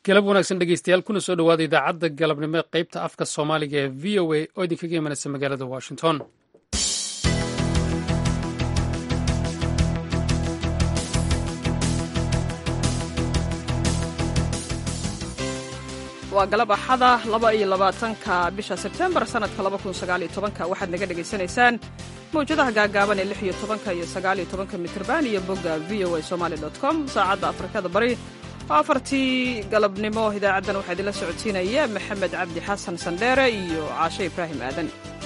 galab wanaagsan dhegeystayaal kuna soo dhowaada idaacadda galabnimo ee qaybta afka soomaaliga ee v o a oo idinkaga imanaysa magaalada washington waa galab axada laba iyo labaatanka bisha sebtembar sannadka laba kun sagaaliyo tobanka waxaad naga dhegaysanaysaan mawjadaha gaagaaban ee lix iyo tobanka iyo sagaaliyo tobanka mitrban iyo bogga v o a somaali dot com saacadda afrikada bari oo afartii galabnimo idaacaddan waxaa idinla socodsiinaya maxamed cabdi xasan sandheere iyo caashe ibraahim aadan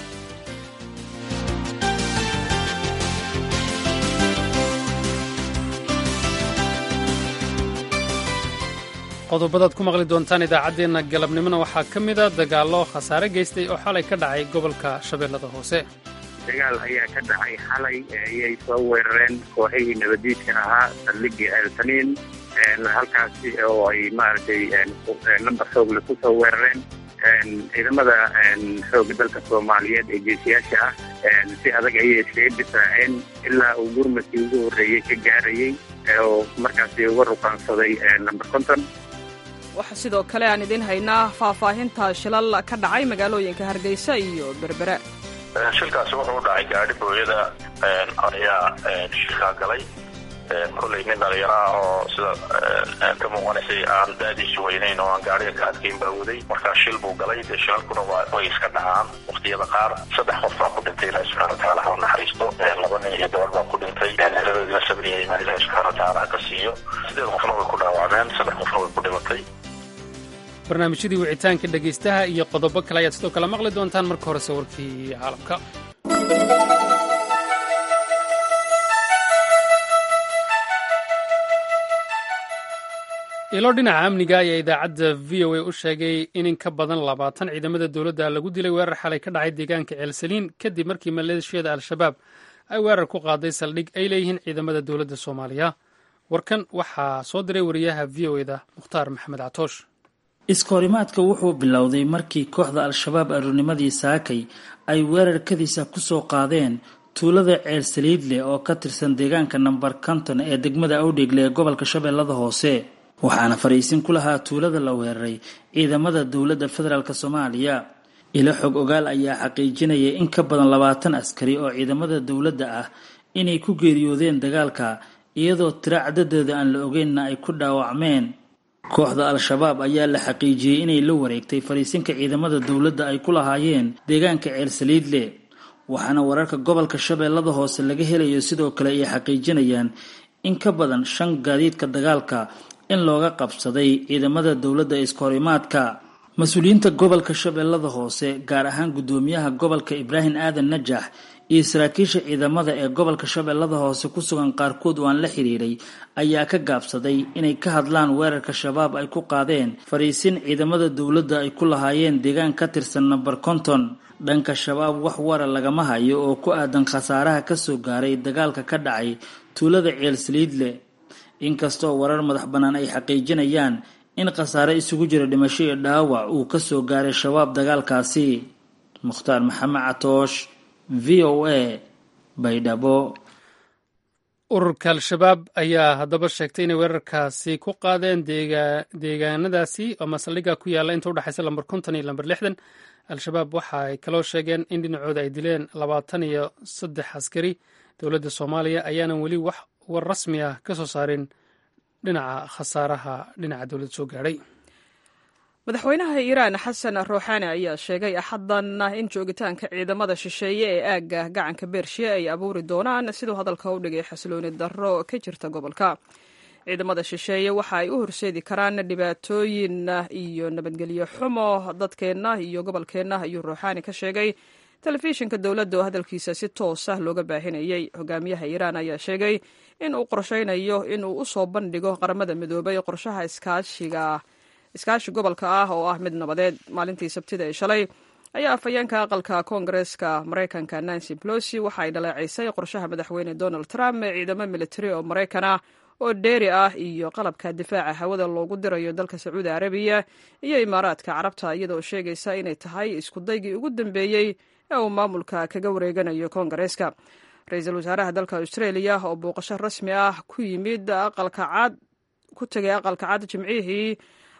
qodobadaad ku maqli doontaan idaacaddeenna galabnimona waxaa ka mida dagaallo khasaare geystay oo xalay ka dhacay gobolka shabeellada hoose dagaal ayaa ka dhacay xalay ayay soo weerareen kooxihii nabadiidka ahaa saldhigii eltaniin halkaasi oo ay maaragtay lambar xoogle ku soo weerareen ciidamada xooga dalka soomaaliyeed ee geesiyaasha ah si adag ayay iskaga difaaceen ilaa uu gurmadkii ugu horreeyey ka gaarayey oo markaasi uga ruqaansaday lamber konton waxaa sidoo kale aan idiin haynaa faahfaahinta shilal ka dhacay magaalooyinka hargeysa iyo berbera shilkaasi wuxuu u dhacay gaadhi booyada ayaa shilkaa galay kollay nin dhalinyaro ah oo sida ka muuqanaysay aan daadiisu weynayn oo aan gaadhiga ka adkayn baa waday markaa shil buu galay dee shilalkuna way iska dhacaan waqtiyada qaar saddex qof baa ku dhintay ilahi subxana watacaala ha u naxariisto laba nin iyo gabar baa ku dhintay heladoodina sabriya imaan ilahi subxana watacaala ha ka siiyo sideed qofna way ku dhaawacmeen saddex qofna way ku dhimatay barnaamijyadii wicitaanka dhegaystaha iyo qodobo kale ayaad sidoo kale maqli doontaan marka horese warkii caalamka ilo dhinaca amniga ayaa idaacadda v o a u sheegay in in ka badan labaatan ciidamada dowladda lagu dilay weerar xalay ka dhacay deegaanka ceelsaliin kadib markii maleeshiyada al-shabaab ay weerar ku qaaday saldhig ay leeyihiin ciidamada dowladda soomaaliya warkan waxaa soo diray wariyaha v o eda mukhtaar maxamed catoosh iskahorimaadka wuxuu bilowday markii kooxda al-shabaab aroornimadii saakay ay weerarkadiisa ku soo qaadeen tuulada ceel saliidle oo ka tirsan deegaanka namber konton ee degmada awdheegle ee gobolka shabeellada hoose waxaana fariisin ku lahaa tuulada la weeraray ciidamada dowladda federaalk soomaaliya ilo xog ogaal ayaa xaqiijinaya in ka badan labaatan askari oo ciidamada dowladda ah inay ku geeriyoodeen dagaalka iyadoo tiro cadadeeda aan la ogeynna ay ku dhaawacmeen kooxda al-shabaab ayaa la xaqiijiyey inay la wareegtay fariisinka ciidamada dowladda ay ku lahaayeen deegaanka ceel saliidle waxaana wararka gobolka shabeellada hoose laga helayo sidoo kale ay xaqiijinayaan in ka badan shan gaadiidka dagaalka in looga qabsaday ciidamada dowladda iskahorimaadka mas-uuliyiinta gobolka shabeellada hoose gaar ahaan guddoomiyaha gobolka ibraahim aadan najax iyo saraakiisha ciidamada ee gobolka shabeellada hoose ku sugan qaarkood oo aan la xiriiray ayaa ka gaabsaday inay ka hadlaan weerarka shabaab ay ku qaadeen fariisin ciidamada dowladda ay ku lahaayeen deegaan ka tirsan namber konton dhanka shabaab wax wara lagama hayo oo ku aadan khasaaraha kasoo gaaray dagaalka ka dhacay tuulada ceel saliidle inkastoo warar madax bannaan ay xaqiijinayaan in khasaare isugu jira dhimasho iyo dhaawac uu kasoo gaaray shabaab dagaalkaasi mukhtaar maxamed catoosh v o a baydhabo ururka al-shabaab ayaa haddaba sheegtay inay weerarkaasi ku qaadeen deegaanadaasi oo masaldhiga ku yaalla inta udhexaysa lamber konton iyo lamber lixdan al-shabaab waxa ay kaloo sheegeen in dhinacooda ay dileen labaatan iyo saddex askari dowladda soomaaliya ayaanan weli wax war rasmi ah ka soo saarin dhinaca khasaaraha dhinaca dowladda soo gaadhay madaxweynaha iiraan xasan ruuxaani ayaa sheegay axaddan in joogitaanka ciidamada shisheeye ee aagga gacanka beershiya ay abuuri doonaan siduu hadalka u dhigay xasilooni darro ka jirta gobolka ciidamada shisheeye waxa ay u horseedi karaan dhibaatooyin iyo nabadgelyo xumo dadkeenna iyo gobolkeenna ayuu ruuxaani ka sheegay telefishinka dowladda oo hadalkiisa si toos ah looga baahinayey hogaamiyaha iiraan ayaa sheegay in uu qorshaynayo in uu u soo bandhigo qaramada midoobay qorshaha iskaashiga iskaashi gobolka ah oo ah mid nabadeed maalintii sabtida ee shalay ayaa afhayeenka aqalka koongareeska maraykanka nancy pelosi waxa ay dhaleecaysay qorshaha madaxweyne donald trump ee ciidamo militari oo maraykan ah oo dheeri ah iyo qalabka difaaca hawada loogu dirayo dalka sacuudi arabiya iyo imaaraadka carabta iyadoo sheegaysa inay tahay iskudaygii ugu dambeeyey ee uu maamulka kaga wareeganayo koongareeska ra-iisul wasaaraha dalka australia oo booqasho rasmi ah ku yimid aqalka cad ku tegay aqalka cad jimcihii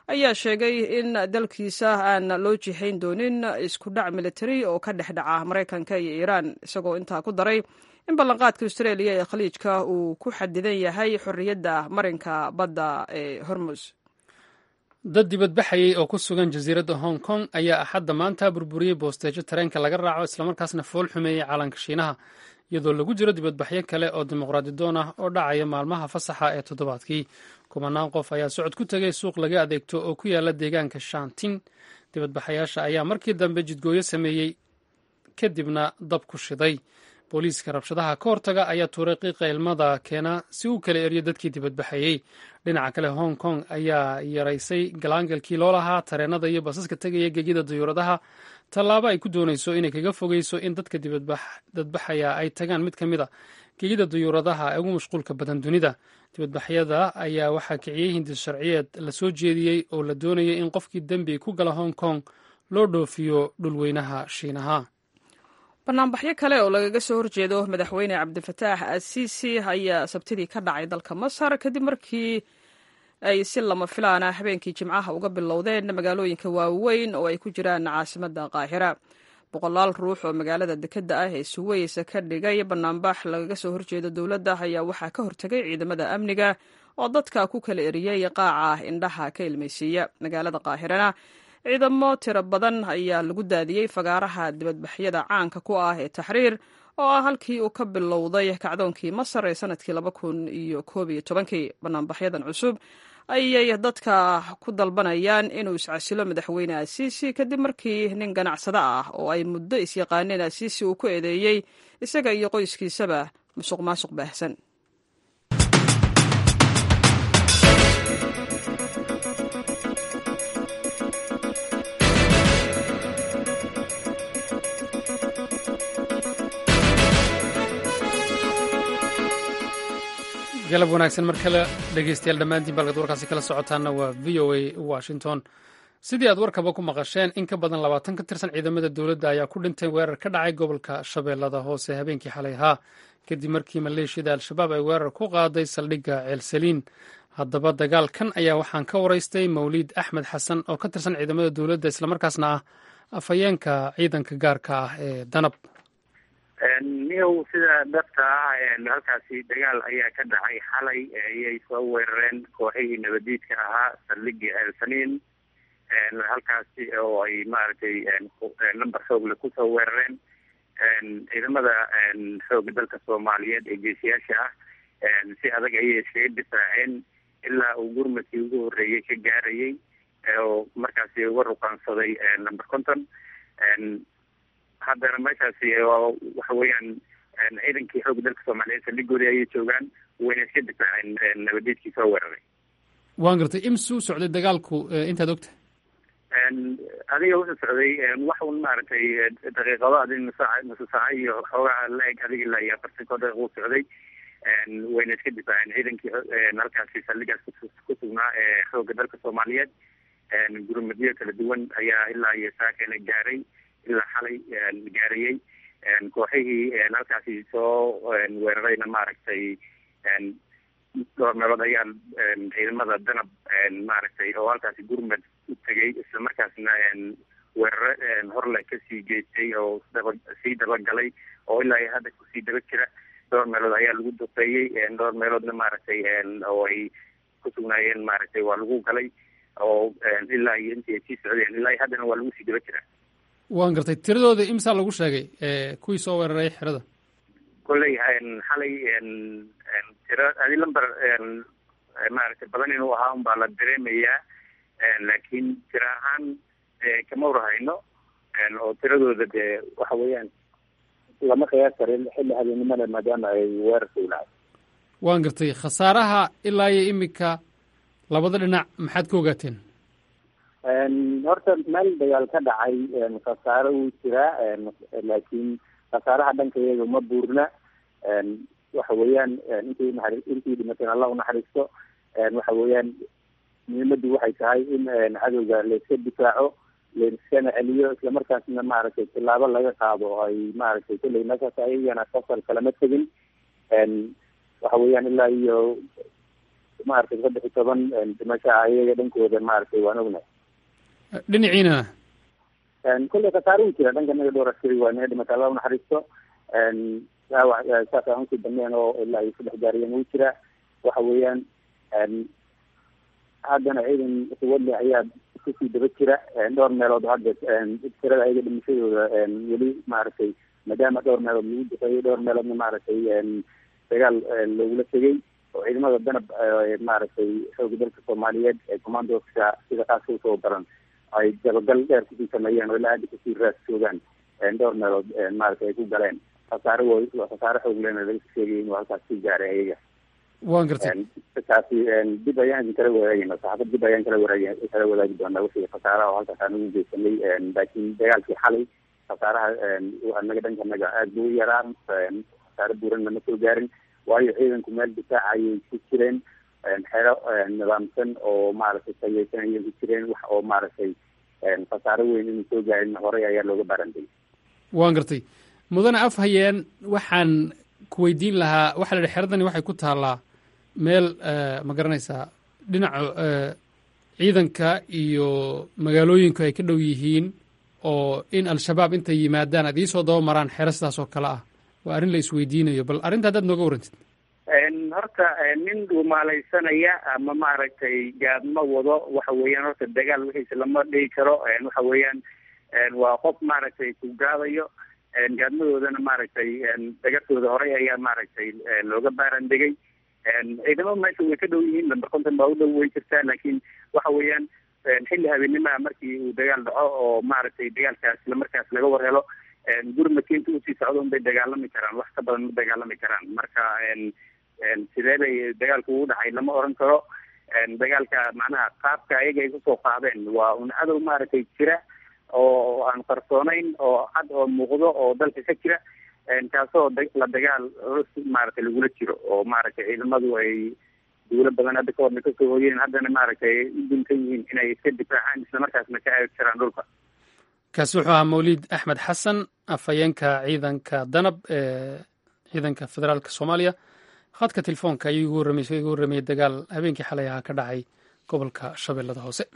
ayaa sheegay in dalkiisa aan loo jihayn doonin isku dhac militari oo ka dhex dhaca maraykanka iyo iiraan isagoo intaa ku daray in ballanqaadka australia ee khaliijka uu ku xadidan yahay xorriyadda marinka badda ee hormus dad dibadbaxayay oo ku sugan jasiiradda hong kong ayaa axadda maanta burburiyey boosteejo tareenka laga raaco islamarkaasna fool xumeeyey calanka shiinaha iyadoo lagu jiro dibadbaxyo kale oo dimuqraadi doon ah oo dhacaya maalmaha fasaxa ee toddobaadkii kumanaan qof ayaa socod ku tegay suuq laga adeegto oo ku yaala deegaanka shantin dibadbaxayaasha ayaa markii dambe jidgooyo sameeyey kadibna dab ku shiday booliiska rabshadaha ka hortaga ayaa tuuray qiiqa ilmada keena si uu kala eriyo dadkii dibadbaxayey dhinaca kale hong kong ayaa yaraysay galaangalkii loo lahaa tareenada iyo basaska tegaya gegida dayuuradaha tallaabo ay ku doonayso inay kaga fogeyso in dadka dibadbaxaya ay tagaan mid ka mid a gegida dayuuradaha ee ugu mashquulka badan dunida dibadbaxyada ayaa waxaa kiciyey hindis sharciyeed la soo jeediyey oo la doonayay in qofkii dembi ku gala hong kong loo dhoofiyo dhulweynaha shiinaha banaanbaxyo kale oo lagaga soo horjeedo madaxweyne cabdifataax asiisi ayaa sabtidii ka dhacay dalka masar kadib markii ay si lama filaana habeenkii jimcaha uga bilowdeen magaalooyinka waaweyn oo ay ku jiraan caasimadda qaahira boqolaal ruux oo magaalada dekedda ah ee suweys ka dhigay banaanbax lagaga soo horjeedo dowladda ayaa waxaa ka hortegay ciidamada amniga oo dadka ku kala eriyey qaaca indhaha ka ilmaysiiya magaalada qaahirana ciidamo tiro badan ayaa lagu daadiyey fagaaraha dibadbaxyada caanka ku ah ee taxriir oo ah halkii uu ka bilowday kacdoonkii masar ee sanadkii laba kun iyo koob iyo tobankii banaanbaxyadan cusub ayay dadka ku dalbanayaan inuu iscasilo madaxweyne asiisi kadib markii nin ganacsado ah oo ay muddo isyaqaaneen asiisi uu ku eedeeyey isaga iyo qoyskiisaba musuq maasuq baahsan galab wanaagsan mar kale dhegeystayaal dhammaantiin balkad warkaasi kala socotaana waa v o a washington sidii aad warkaba ku maqasheen in ka badan labaatan ka tirsan ciidamada dowladda ayaa ku dhintay weerar ka dhacay gobolka shabeellada hoose habeenkii xalay ahaa kadib markii maleeshiyada al-shabaab ay weerar ku qaaday saldhigga ceelsaliin haddaba dagaalkan ayaa waxaan ka waraystay mawliid axmed xasan oo ka tirsan ciidamada dowladda islamarkaasna ah afhayeenka ciidanka gaarka ah ee danab niyow sida dhabta ah halkaasi dagaal ayaa ka dhacay xalay ayay soo weerareen kooxihii nabadiidka ahaa saldhigii ceelsaliin halkaasi oo ay maaragtay number xoogle kusoo weerareen ciidamada xooga dalka soomaaliyeed ee geesiyaasha ah si adag ayay iskaga difaaceen ilaa uu gurmadkii ugu horreeyey ka gaarayay oo markaasi uga ruqaansaday number conton haddana meeshaasi waxa weeyaan ciidankii xooga dalka soomaaliyeed saldhigoodii ayay joogaan wayna iska difaaceen nabadiidkii soo weeraray waan gartay imsu socday dagaalku intaad ogta adiga wuxuu socday wax un maaragtay daqiiqado adi nusaac nusu saaca iyo xoogaa la-eg adiga ilaa iyo afartan koo daqiiq uu socday wayna iska difaaceen ciidankii halkaasi saldhigaas ku sugnaa ee xooga dalka soomaaliyeed gurmadyo kala duwan ayaa ilaa iyo saakana gaaray ilaa xalay gaarayey kooxihii halkaasi soo weerarayna maaragtay dhowr meelood ayaa ciidamada danab maaragtay oo halkaasi gurmad u tegay islamarkaasna weeraro horle kasii geystay oo daba sii dabagalay oo ilaa iyo hadda kusii daba jira dhowr meelood ayaa lagu duqeeyey dhowr meeloodna maaragtay oo ay ku sugnaayeen maaragtay waa lagu galay oo ilaa iyo intii ay sii socdeen ilaa iyo haddana waa lagu sii daba jira waan gartay tiradooda imsaa lagu sheegay kuwii soo weeraray xerada kolley xalay tiro adi lamber maaragtay badan inuu ahaa un baa la dareemayaa laakiin tiro ahaan kama warhayno oo tiradooda dee waxa weeyaan lama qiyaas karin xilli habeennimada maadaama ay weerarka ulahay waan gartay khasaaraha ilaa iyo imika labada dhinac maxaad ka ogaateen horta meel dagaal ka dhacay khasaaro wuu jiraa laakiin khasaaraha dhanka iyaga ma buurna waxa weeyaan intii naxari intii dhimateen allah unaxariisto waxa weeyaan muhiimaddu waxay tahay in cadowga layska difaaco layskana celiyo islamarkaasna maaragtay tilaabo laga qaado oo ay maaragtay kulley meeshaas ayagana fasal kalama tegin waxa weeyaan ilaa iyo maaragtay saddex iyo toban dhimasho ah iyaga dhankooda maaragtay waan ognahay dhinaciina kolley khasaare u jira dhanka naga dhowr askari waa naga dhimata alla unaxariisto dhaawac saas aan usii dambeyn oo ilaa iyo saddex gaariyan uu jira waxa weeyaan haddana ciidan suwadle ayaa kusii daba jira dhowr meelood hadda tirada ayaga dhimashadooda weli maaragtay maadaama dhowr meelood lagu duqeeyay dhowr meeloodna maaragtay dagaal loogula tegay oo ciidamada danab maaragtay xooga dalka soomaaliyeed ee commandoska sida kaaska usoo daran ay dabagal dheer kusii sameeyeen oo ilaa hadda kusii raas joogaan dhowr meelood maaragtay ay ku galeen khasaare w khasaare xoog lena laga sheegay inuu halkaas sii gaaray ayaga waan gartay kaasi dib ayaan idin kala wadaagayna saxaafad dib ayaan kala waraag kala wadaagi doonaa wixii khasaaraha oo halkaas aan ugu geysanay laakiin dagaalkii xalay khasaaraha anaga dhanka naga aad buu u yaraa khasaare buuranna ma soo gaarin waayo ciidanku meel difaaca ayay ku jireen xero nidaamsan oo maaragtay tayeysan ayay ku jireen wax oo maaragtay khasaare weyn inuu soo gaarin horey ayaa looga baarantay waan gartay mudane af hayeen waxaan ku weydiin lahaa waxaa la yihi xeradani waxay ku taallaa meel ma garanaysaa dhinaca ciidanka iyo magaalooyinku ay ka dhow yihiin oo in al-shabaab intay yimaadaan aad iisoo daba maraan xero sidaas oo kale ah waa arrin la isweydiinayo bal arrinta haddaad nooga warrantid horta nin dhuumaalaysanaya ama maaragtay gaadma wado waxa weeyaan horta dagaal wixiisa lama dhigi karo waxa weeyaan waa qof maaragtay ku gaadayo gaadmadoodana maaragtay dagartooda horey ayaa maaragtay looga baaran degay ciidamada meesha way ka dhow yihiin lamber konton baa u dhow way jirtaa laakiin waxa weeyaan xilli habeenimaha markii uu dagaal dhaco oo maaragtay dagaalkaas islamarkaas laga war helo gurmadkiinta usii socda un bay dagaalami karaan wax ka badan ma dagaalami karaan marka sidee bay dagaalku ugu dhacay lama oran karo dagaalka macnaha qaabka ayaga ay kusoo qaadeen waa un cadow maaragtay jira oo aan qarsoonayn oo cad oo muuqdo oo dalka ka jira kaasoo la dagaal culus maaragtay lagula jiro oo maaragtay ciidamadu ay duulo badan hadda kahorna kasoo hoyeen haddana maaragtay u duntan yihiin inay iska difaacaan islamarkaasna ka aagi karaan dhulka kaasi wuxuu ahaa mawlid axmed xasan afhayeenka ciidanka danab ee ciidanka federaalka soomaaliya khadka telefoonka ayuu igu warramay igu warramayay dagaal habeenkii xalay ahaa ka dhacay gobolka shabeellada hoose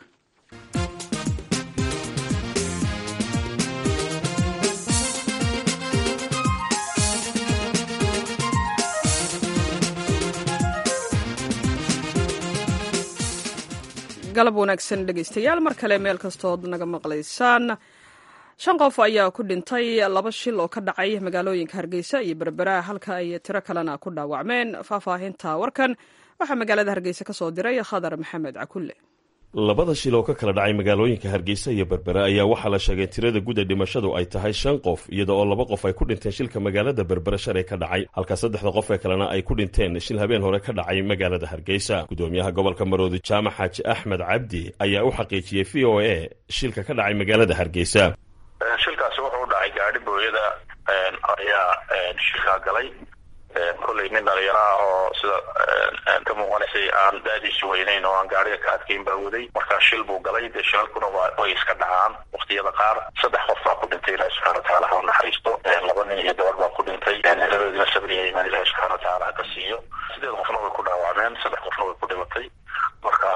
galab wanaagsan dhegaystayaal mar kale meel kastood naga maqlaysaan shan qof ayaa ku dhintay laba shil oo ka dhacay magaalooyinka hargeysa iyo berbera halka ay tiro kalena ku dhaawacmeen faahfaahinta warkan waxaa magaalada hargeysa ka soo diray khadar maxamed cakulle labada shil oo ka kala dhacay magaalooyinka hargeysa iyo berbera ayaa waxaa la sheegay tirada guud ee dhimashadu ay tahay shan qof iyada oo laba qof ay ku dhinteen shilka magaalada berbera shalay ka dhacay halka saddexda qof ee kalena ay ku dhinteen shil habeen hore ka dhacay magaalada hargeysa gudoomiyaha gobolka maroodi jaamac xaaji axmed cabdi ayaa u xaqiijiyey v o a shilka ka dhacay magaalada hargeysa shilkaasi wuxuu u dhacay gaadhi booyada ayaa shilkaa galay kolley nin dhalinyaraha oo sida ka muuqanaysay aan daadiisi weynayn oo aan gaariga ka adkayn baa waday markaa shil buu galay dee shilalkuna way iska dhacaan waktiyada qaar saddex qof baa ku dhintay ilahi subxana watacaala ha u naxariisto laba nin iyo gabar baa ku dhintay labadoodina sabriya imaan ilahi subxana watacaala ha ka siiyo sideed qofna way ku dhaawacmeen saddex qofna way ku dhimatay marka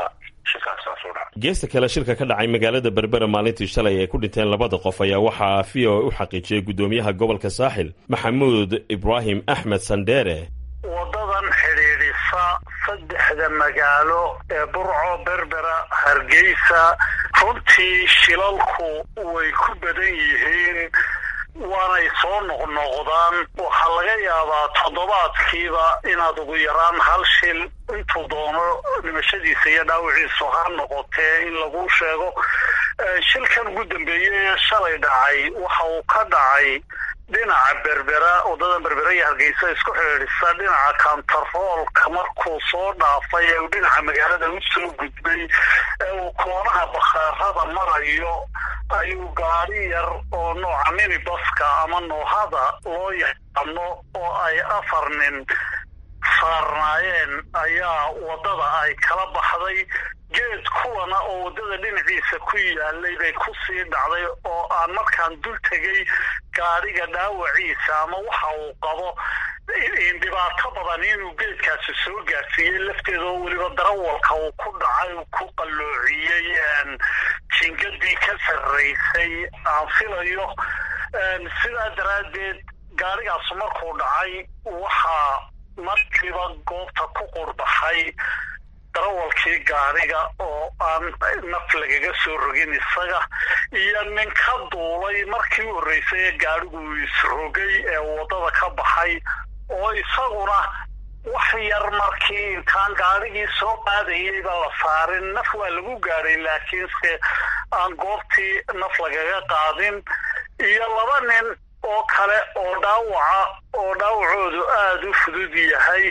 geesta kale shilka ka dhacay magaalada berbera maalintii shalay ay ku dhinteen labada qof ayaa waxaa v o a u xaqiijiyey gudoomiyaha gobolka saaxil maxamuud ibraahim axmed sandheere wadadan xidhiidhisa saddexda magaalo ee burco berbera hargeysa runtii shilalku way ku badan yihiin waanay soo noqnoqdaan waxaa laga yaabaa toddobaadkiiba inaad ugu yaraan hal shil intuu doono dhimashadiisa iyo dhaawiciisu ha noqotee in lagu sheego shilkan ugu dambeeyey ee shalay dhacay waxa uu ka dhacay dhinaca berbera waddadan berbera iyo hargeysa isku xidhiidhisa dhinaca kantaroolka markuu soo dhaafay ee uu dhinaca magaalada u soo gudbay ee uu koonaha bakhaarada marayo ayuu gaari yar oo nooca minibaska ama noohada loo yaqaano oo ay afar nin saarnaayeen ayaa waddada ay kala baxday geed kuwana oo waddada dhinaciisa ku yaalay bay ku sii dhacday oo aan markaan dul tegay gaadhiga dhaawaciisa ama waxa uu qabo dhibaato badan inuu geedkaasi soo gaarsiiyey lafteeda oo weliba darawalka uu ku dhacay uu ku qalloociyey jingadii ka sarraysay aan filayo sidaa daraaddeed gaadhigaasu markuu dhacay waxaa markiiba goobta ku qurbaxay darawalkii gaadhiga oo aan naf lagaga soo rogin isaga iyo nin ka duulay markii u horreysay ee gaadhigu isrogay ee waddada ka baxay oo isaguna wax yar markii intaan gaadhigii soo qaadayayba la saarin naf waa lagu gaadhay laakiinse aan goobtii naf lagaga qaadin iyo laba nin oo kale oo dhaawaca oo dhaawacoodu aada u fudud yahay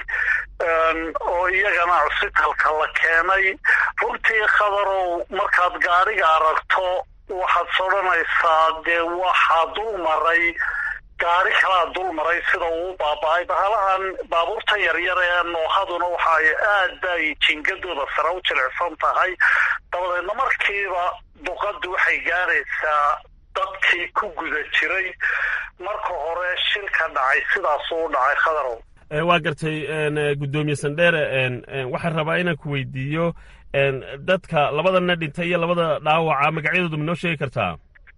oo iyagana cusbitalka la keenay runtii khabarow markaad gaadhiga aragto waxaad sodhanaysaa dee waxaa dul maray gaari kalaa dul maray sida uu baaba-ay bahalahan baabuurtan yaryar ee noohaduna waxa ay aad bay jingadooda sare u jilicsan tahay dabadeedna markiiba duqaddu waxay gaaraysaa dadkii ku guda jiray marka hore shilka dhacay sidaasuu dhacay khadarow waa gartay guddoomiye sandheere waxaan rabaa inaan ku weydiiyo dadka labadana dhintay iyo labada dhaawaca magacyadooda ma noo sheegi kartaa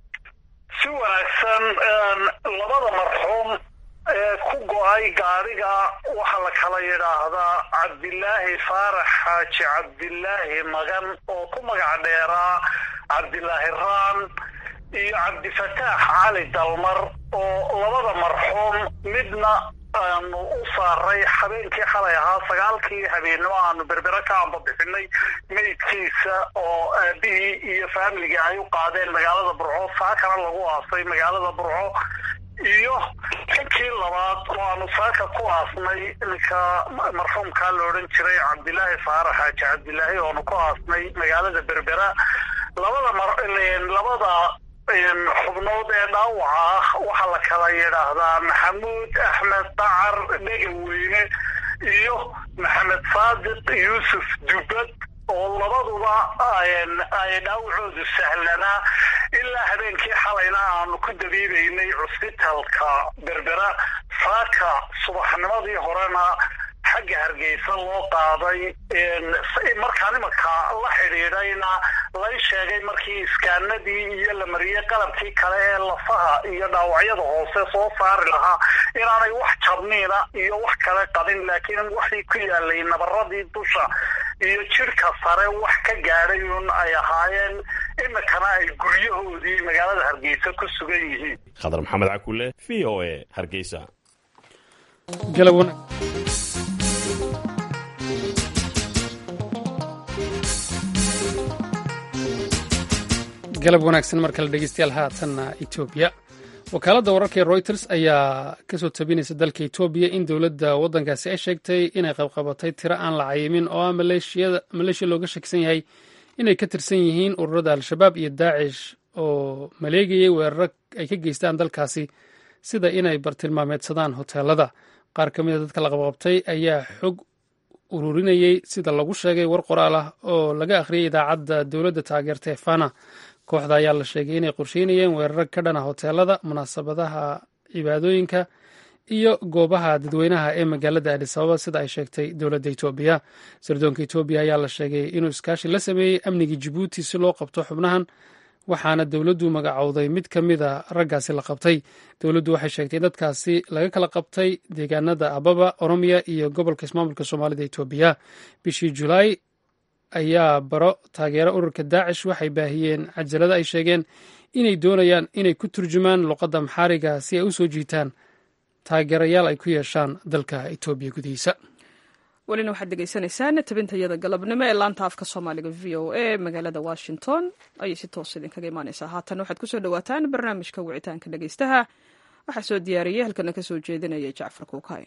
si wanaagsan labada marxuum ee ku go-ay gaadhiga waxaa la kala yidhaahdaa cabdilaahi faarax xaaji cabdilaahi magan oo ku magac dheeraa cabdilaahi raan iyo cabdifataax cali dalmar oo labada marxuum midna aanu u saaray habeenkii xalay ahaa sagaalkii habeennimo aanu berbere ka ambabixinay meydkiisa oo aabihii iyo faamiligii ay u qaadeen magaalada burco saakana lagu aasay magaalada burco iyo xinkii labaad oo aanu saaka ku aasnay ninka marxuumkaa la odhan jiray cabdilaahi faarax xaaji cabdilaahi oonu ku aasnay magaalada berbera labada labada xubnood ee dhaawaca ah waxaa la kala yidhaahdaa maxamuud axmed dacar dhegaweyne iyo maxamed saadiq yuusuf dubad oo labaduba ay dhaawacoodu sahlanaa ilaa habeenkii xalayna aanu ku dabiibaynay cusbitalka berbera saaka subaxnimadii horena xagga hargeysa loo qaaday markaan imanka la xidhiidhayna lay sheegay markii iskaanadii iyo la mariyey qalabkii kale ee lafaha iyo dhaawacyada hoose soo saari lahaa inaanay wax jabniina iyo wax kale qabin laakiin waxii ku yaalay nabaradii dusha iyo jidhka sare wax ka gaadhay un ay ahaayeen iminkana ay guryahoodii magaalada hargeysa ku sugan yihiin khadar maxamed cakule v o a hargeysa galab wanaagsan mar kale dhegeystayaal haatanna etoobiya wakaaladda wararka ee reuters ayaa kasoo tabinaysa dalka etoobiya in dowladda waddankaasi ay sheegtay inay qabqabatay tiro aan la cayimin oo ah maleeshiya looga shakisan yahay inay ka tirsan yihiin ururada al-shabaab iyo daacish oo maleegayay weeraro ay ka geystaan dalkaasi sida inay bartilmaameedsadaan hoteelada qaar ka mid a dadka la qabqabtay ayaa xog ururinayey sida lagu sheegay war qoraal ah oo laga akhriyay idaacadda dowladda taageerta ee fana kooxda ayaa la sheegay inay qorsheynayeen weeraro ka dhana hoteelada munaasabadaha cibaadooyinka iyo goobaha dadweynaha ee magaalada adisababa sida ay sheegtay dowladda etoobiya sirdoonka etoobiya ayaa la sheegay inuu iskaashi la sameeyey amnigii jibuuti si loo qabto xubnahan waxaana dowladdu magacowday mid ka mida raggaasi la qabtay dowladdu waxay sheegtay in dadkaasi laga kala qabtay deegaanada ababa oromiya iyo gobolka ismaamulka soomaalida etoobiya bishii julaay ayaa baro taageera ururka daacish waxay baahiyeen cajalada ay sheegeen inay doonayaan inay ku turjumaan luqadda maxaariga si ay u soo jiitaan taageerayaal ay ku yeeshaan dalka etoobiya gudihiisa welina waxaad degeysanaysaan tabintayada galabnimo ee laanta afka soomaaliga v o a magaalada washington ayay si toos idinkaga imaaneysaa haatan waxaad kusoo dhawaataan barnaamijka wicitaanka dhegeystaha waxaa soo diyaariyey halkana kasoo jeedinaya jacfar kuukay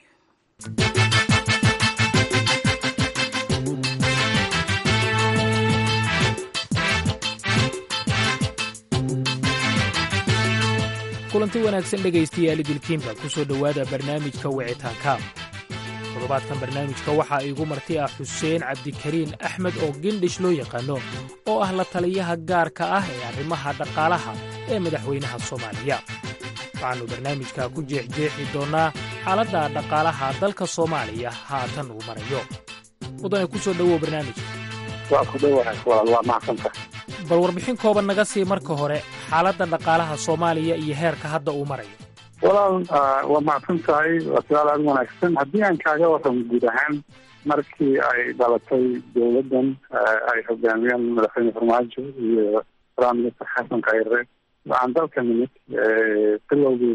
kulanti wanaagsan dhegaystayaal idilkiinba ku soo dhowaada barnaamijka wicitaanka toddobaadkan barnaamijka waxaa iigu marti ah xuseen cabdikariin axmed oo gendhish loo yaqaano oo ah la taliyaha gaarka ah ee arrimaha dhaqaalaha ee madaxweynaha soomaaliya waxaannu barnaamijka ku jeexjeexi doonnaa xaaladda dhaqaalaha dalka soomaaliya haatan uu marayo mudane ku soo dhowow barnaamijka waa ku dhowahay walaal waa macsanta bal warbixin kooban naga sii marka hore xaaladda dhaqaalaha soomaaliya iyo heerka hadda uu marayo walaal waa macsan tahay waa su-aal aada wanaagsan haddii aan kaaga warramo guud ahaan markii ay dhalatay dowladdan ay hogaamiyeen madaxweyne farmaajo iyo prime minister xasan khayre waxaan dalka nimid bilowgii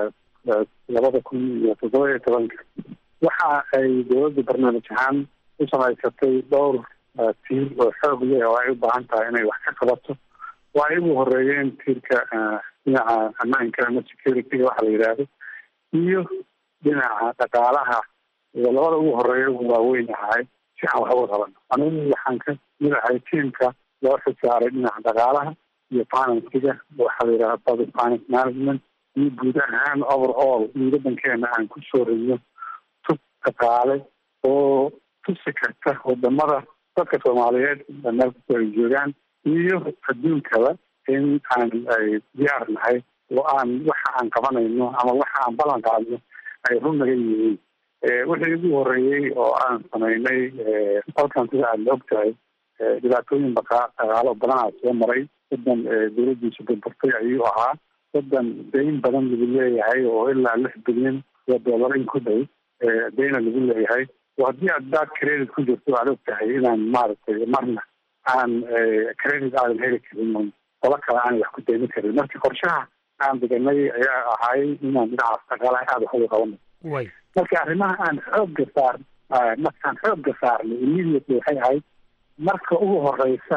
labada kun iyo toddoba iyo tobanka waxa ay dowladda barnaamij ahaan u samaysatay dhowr tiir oo xoog leh oo ay u baahan tahay inay wax ka qabato waa ay ugu horeeyeen tiirka dhinaca ammaanka ama security-ga waxa la yidhaahdo iyo dhinaca dhaqaalaha iyo labada ugu horeeya ugu waaweyn ahay si aan wax uga qabano anigu waxaan ka mid ahay tiimka loo xisaaray dhinaca dhaqaalaha iyo finansiga waxa la yidhahda public finance management iyo guud ahaan over all in waddankeena aan ku soo rino tub dhaqaale oo tusi karta wadamada dadka soomaaliyeed meel kastoo ay joogaan iyo adduunkaba in aan ay diyaar nahay oo aan waxa aan qabanayno ama waxa aan ballan qaadno ay run naga yihiin wixii ugu horeeyey oo aan samaynay dalkan sida aad la og tahay dhibaatooyin baqa dhaqaalo badanaa soo maray wadan dowladdiisu burburtay ayuu ahaa wadan dayn badan lagu leeyahay oo ilaa lix bilyan oo dollar in ku dhow dayna lagu leeyahay oo haddii aad baad credit ku jirto aad og tahay inaan maaragtay marna aan credit aadan heli karin qolo kale aan wax ku daymin karin marka qorshaha aan deganay ayaa ahay inaan dhinacaas dhaqaalaha aada wax uga qabano marka arrimaha aan xoogga saar markaan xoogga saarnay immediately waxay ahayd marka ugu horeysa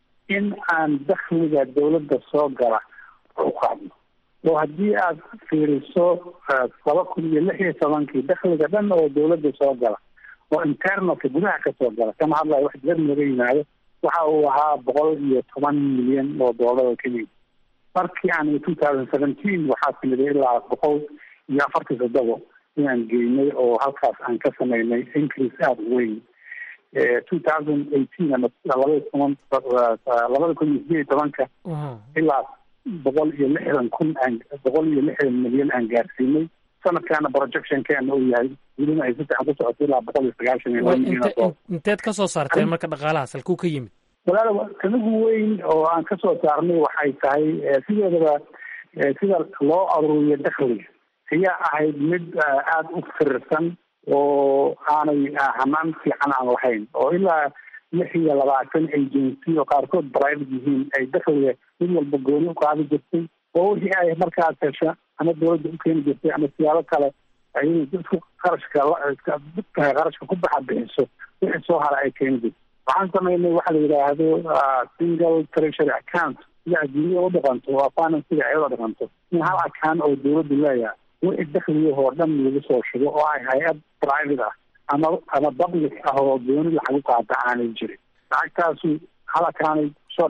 in aan dakhliga dawladda soo gala u qaadno oo haddii aad fiiriso laba kun iyo lix iyo tobankii dakhliga dhan oo dawladda soo gala oo internalka gudaha ka soo gala kama hadlayo wax dibad nooga yimaado waxa uu ahaa boqol iyo toban milyan oo doolar oo keliya markii aan two thousand seventeen waxaa timiday ilaa boqol iyo afartii toddobo inaan geynay oo halkaas aan ka samaynay increase aada u weyn two thousand eighteen ama labada toban labada kun iyo sideed iyo tobanka ilaa boqol iyo lixdan kun aan boqol iyo lixdan milyan aan gaarsiinay sanadkaana projectionkeena uu yahay welina ay si fiican ku socoto ilaa boqol iyo sagaashan iyo laba milyan oo inteed ka soo saarteen marka dhaqaalahaas halkuu ka yimid walaal kanigu weyn oo aan ka soo saarnay waxay tahay sideedaba sida loo aruuriyo dakhliga ayaa ahayd mid aada u firirsan oo aanay hanaan fiican aan lahayn oo ilaa lix iyo labaatan agency oo qaarkood private yihiin ay dakhliga mid walba gooni u qaadi jirtay oo wixii ay markaas hesha ama dawladda u keeni jirtay ama siyaabo kale ay dadku qarashka qarashka ku baxa bixiso wixii soo hara ay keeni jirtay waxaan samaynay waxa la yidhaahdo single treasury account sida adduunya u dhaqanto waa finansiga ayada dhaqanto in hal account oo dawladdu leeyahay wixii dakhligahoo dhan lagu soo shugo oo ay hay-ad private ah ama ama public ah oo gooni lacagu qaata aanay jirin lacagtaasu hal accountay soo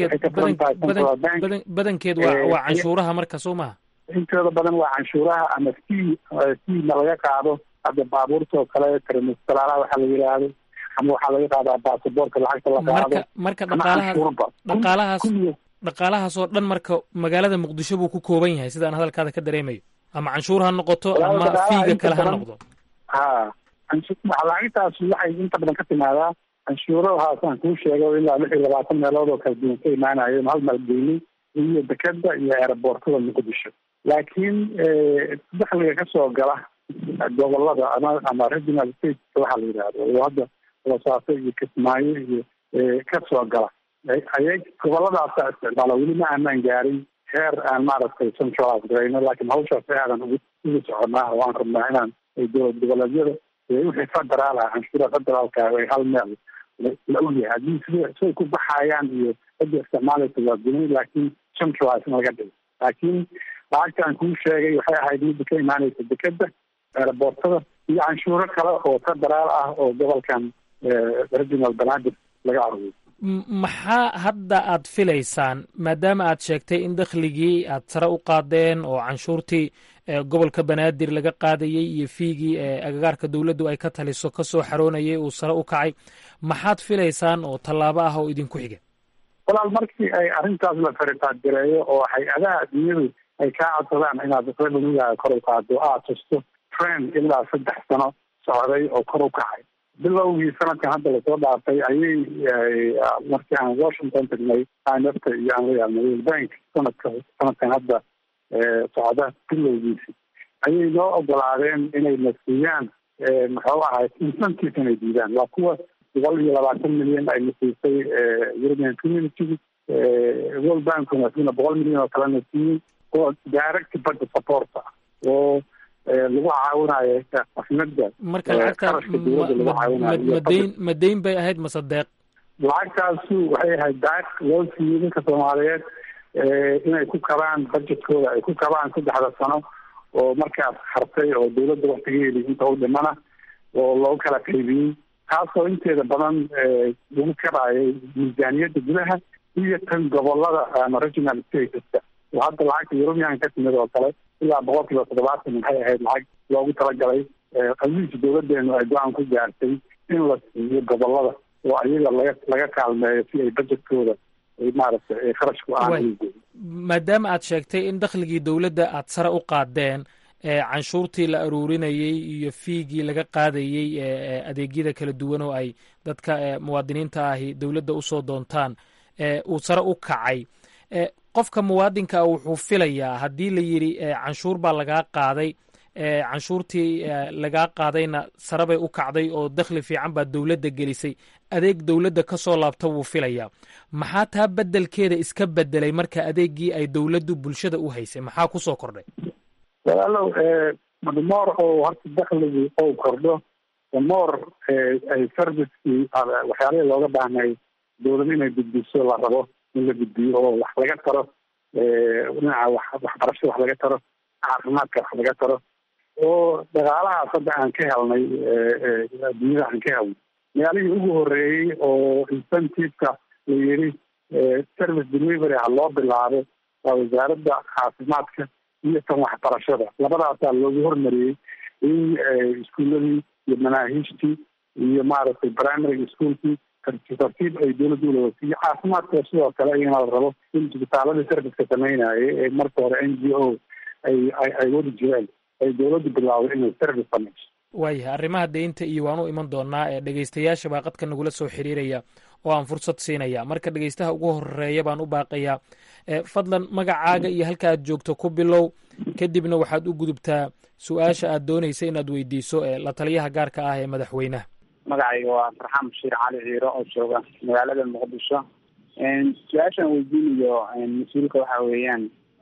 badankeed badankeed waa waa canshuuraha marka soo maha intooda badan waa canshuuraha ama fee feena laga qaado hadda baabuurta oo kale termistalaalaha waxaa la yidhaahdo ama waxaa laga qaadaa baasaboorka lacagta la qaado marka dhaqaalahaas dhaqaalahaas dhaqaalahaas oo dhan marka magaalada muqdisho buu ku kooban yahay sidaan hadalkaada ka dareemayo ama canshuur ha noqoto ama fiiga kale ha noqdo ha lacagtaas waxay inta badan ka timaadaa canshuurahaasaan kuu sheego ilaa lix iyo labaatan meelood oo kala duwan ka imaanayo hal maalgeynay iyo dekeda iyo aeroboortada muqdisho laakiin dakhliga kasoo gala gobolada ama ama regional state waxaa la yidhahdo oo hadda boosaaso iyo kismaayo iyo kasoo gala ayay goboladaasa isticmaala weli ma aanaan gaarin heer aan maaragtay centralize garayno laakiin hawshaas aadan ugu ugu soconaa oo aan rabnaa inaan dowlad goboleedyada wixii federaal ah canshuura federaalka ay hal meel la ogyahay haddii sida siday ku baxayaan iyo cidda isticmaalaysa waa guni laakiin centralize in laga dhigo laakiin lacagta aan kuu sheegay waxay ahayd midda ka imaanaysa dekeda aeroboortada iyo canshuuro kale oo federaal ah oo gobolkan regional banaadir laga aruuriyo maxaa hadda aad filaysaan maadaama aad sheegtay in dakhligii aad sare u qaadeen oo canshuurtii gobolka banaadir laga qaadayey iyo fiigii agagaarka dowladdu ay ka taliso ka soo xaroonayay uu sare u kacay maxaad filaysaan oo tallaabo ah oo idinku xiga walaal markii ay arrintaas la faritaadgareeyo oo hay-adaha adduunyadu ay kaa codsadaan inaad revenugaaga kor u qaado aad tusto trend ilaa saddex sano socday oo kor u kacay bilowgii sanadkan hadda lasoo dhaafay ayay markii aan washington tagnay imfta iyo aan la yaabnay world bank sanadka sanadkan hadda socda bilowgiisi ayay noo ogolaadeen inay na siiyaan muxuu ahay incentive inay diidaan waa kuwa boqol iyo labaatan milyan ay na siisay european community world bankuna sina boqol milyan oo kalena siiyey oo direct budget support ah oo lagu caawinayo afnada marka lacagta madayn madayn bay ahayd mase deeq lacagtaasu waxay ahayd daaq loo siiyey ninka soomaaliyeed inay ku kabaan budgetkooda ay ku kabaan saddexda sano oo markaas hartay oo dawladda waktigeedi inta u dhimana oo loogu kala qaybiyey taasoo inteeda badan lagu kabaayay miisaaniyadda gudaha iyo tan gobolada ama regional stateska oo hadda lacagta european ka timid oo kale ilaa boqol kiiba toddobaatan maxay ahayd lacag loogu talagalay qaliisa dawladeenu ay go-aan ku gaartay in la siiyo gobolada oo ayaga laga laga kaalmeeyo si ay budgetkooda ay maaragtay kharashku aan maadaama aad sheegtay in dakhligii dowladda aad sare u qaadeen canshuurtii la aruurinayey iyo fiigii laga qaadayey adeegyada kala duwan oo ay dadka muwaadiniinta ahi dowladda usoo doontaan uu sare u kacay qofka muwaadinka wuxuu filayaa haddii la yidhi canshuur baa lagaa qaaday canshuurtii lagaa qaadayna sare bay u kacday oo dakhli fiican baa dowladda gelisay adeeg dowladda ka soo laabta wuu filayaa maxaa taa beddelkeeda iska bedelay marka adeegii ay dowladdu bulshada u haysay maxaa kusoo kordhay walaalow moor oo horta dakhligii ou kordho moor ay servicekii waxyaalihii looga baahnay dowlad inay gudbiso la rabo in la gudbiyo oo wax laga taro dhinaca wax waxbarashada wax laga taro caafimaadka wax laga taro oo dhaqaalahaas hadda aan ka helnay adduunyada aan ka helnay magaalihii ugu horeeyey oo incentiveka la yidhi service delivery ha loo bilaabo waa wasaaradda caafimaadka iyo tan waxbarashada labadaasaa loogu hormariyey in iskuuladii iyo manaahiijtii iyo maaragtay primary schoolkii tartiib ay dowladda ulawasiiyo caafimaadka sidoo kale iyana la rabo in isbitaaladii serviceka sameynayay ee marka hore n g o ay ay wadi jireen ay dowladdu bilaawday inay service sameyso waayahay arrimaha deynta iyo waan u iman doonaa ee dhegeystayaasha baa qadka nagula soo xiriiraya oo aan fursad siinaya marka dhegeystaha ugu horeeya baan u baaqayaa fadlan magacaaga iyo halka aad joogto ku bilow kadibna waxaad u gudubtaa su-aasha aad doonaysa inaad weydiiso la taliyaha gaarka ah ee madaxweynaha magacayga waa farxaan bashiir cali ciiro oo jooga magaalada muqdisho su-aashaan weydiinayo mas-uulka waxa weeyaan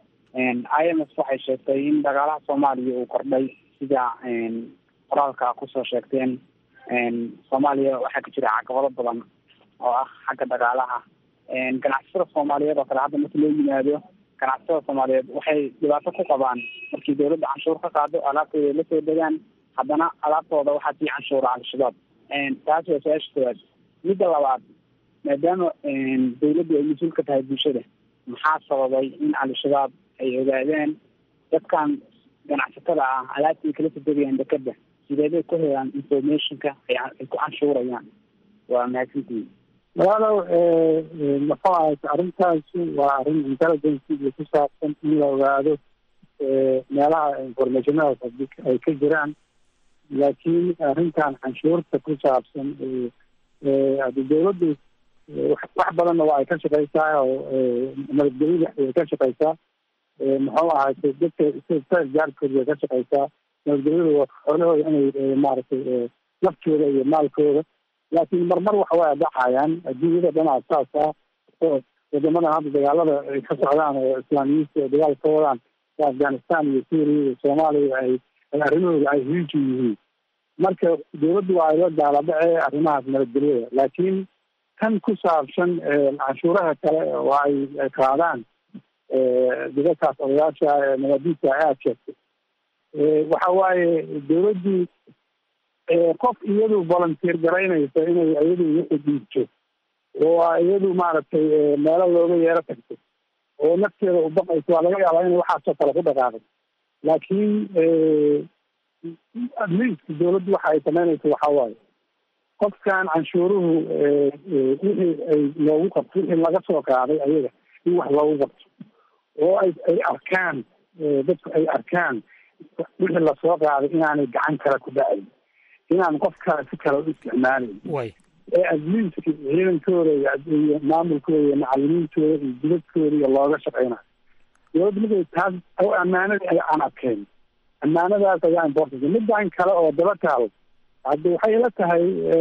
i m f waxay sheegtay in dhaqaalaha soomaaliya uu kordhay sida qoraalka kusoo sheegteen soomaaliya waxaa ka jira caqabado badan oo ah xagga dhaqaalaha ganacsatada soomaaliyeed oo kale hadda marka loo yimaado ganacsatada soomaaliyeed waxay dhibaato ku qabaan markii dawladda canshuur ka qaado alaabtooda la soo degaan haddana alaabtooda waxaa sii canshuura al-shabaab taas waa su-aasha koowaad midda labaad maadaama dawladdu ay mas-uul ka tahay bulshada maxaa sababay in al-shabaab ay ogaadeen dadkan ganacsatada ah alaabta ay kala soo degayaan dekeda sideebay ku helaan informationka ay ku canshuurayaan waa mahadsantihin walaalow muxuu ahay arrintaasi waa arrin intelligencega ku saabsan in la ogaado meelaha informationadaas ay ka jiraan laakiin arrintan canshuurta ku saabsan hadi dawladdu wax badanna waa ay ka shaqeysaa oo nabadgelyada way ka shaqeysaa muxuu ahay dadka gaarkooda way ka shaqeysaa nabadgelyada xoolahooda inay maaragtay naftooda iyo maalkooda laakiin marmar waxa way dhacayaan adduunyada dhanaa saas ah oo wadamadan hadda dagaalada ay ka socdaan oo islaamiyiinta oo dagaal ka wadaan afghanistan iyo syria iyo soomaaliya ay arrimahooda ay hiiji yihiin marka dawladdu waa ay la daaladhace arrimahaas nabadgelyada laakiin kan ku saabsan canshuuraha kale oo ay qaadaan dadakaas odayaasha nabadiisa aad sheegtay waxa waaye dawladdii qof iyadu volunteer garaynaysa inay iyadu wixii dhiibto oo iyadu maaragtay meelo looga yeero tagto oo nafteeda u baqayso waa laga yaabaa inay waxaasoo kale ku dhaqaaqay laakiin admiiska dawladdu waxa ay samaynayso waxaa waaye qofkan canshuuruhu wixii ay loogu qabto wixii laga soo qaaday ayaga in wax loogu qabto oo ay ay arkaan dadku ay arkaan wixii lasoo qaaday inaanay gacan kale ku dhacayn inaan qof kale si kale u isticmaalayn ee admiiska ciidankooda iyo maamulkooda iyo macalimiintooda iyo dibadkooda iyo looga shaqeynayo dawladda markay taas oo ammaanadii ay aan adkeyn ammaanadaas ayaa important midaan kale oo daba taalo hadda waxay ila tahay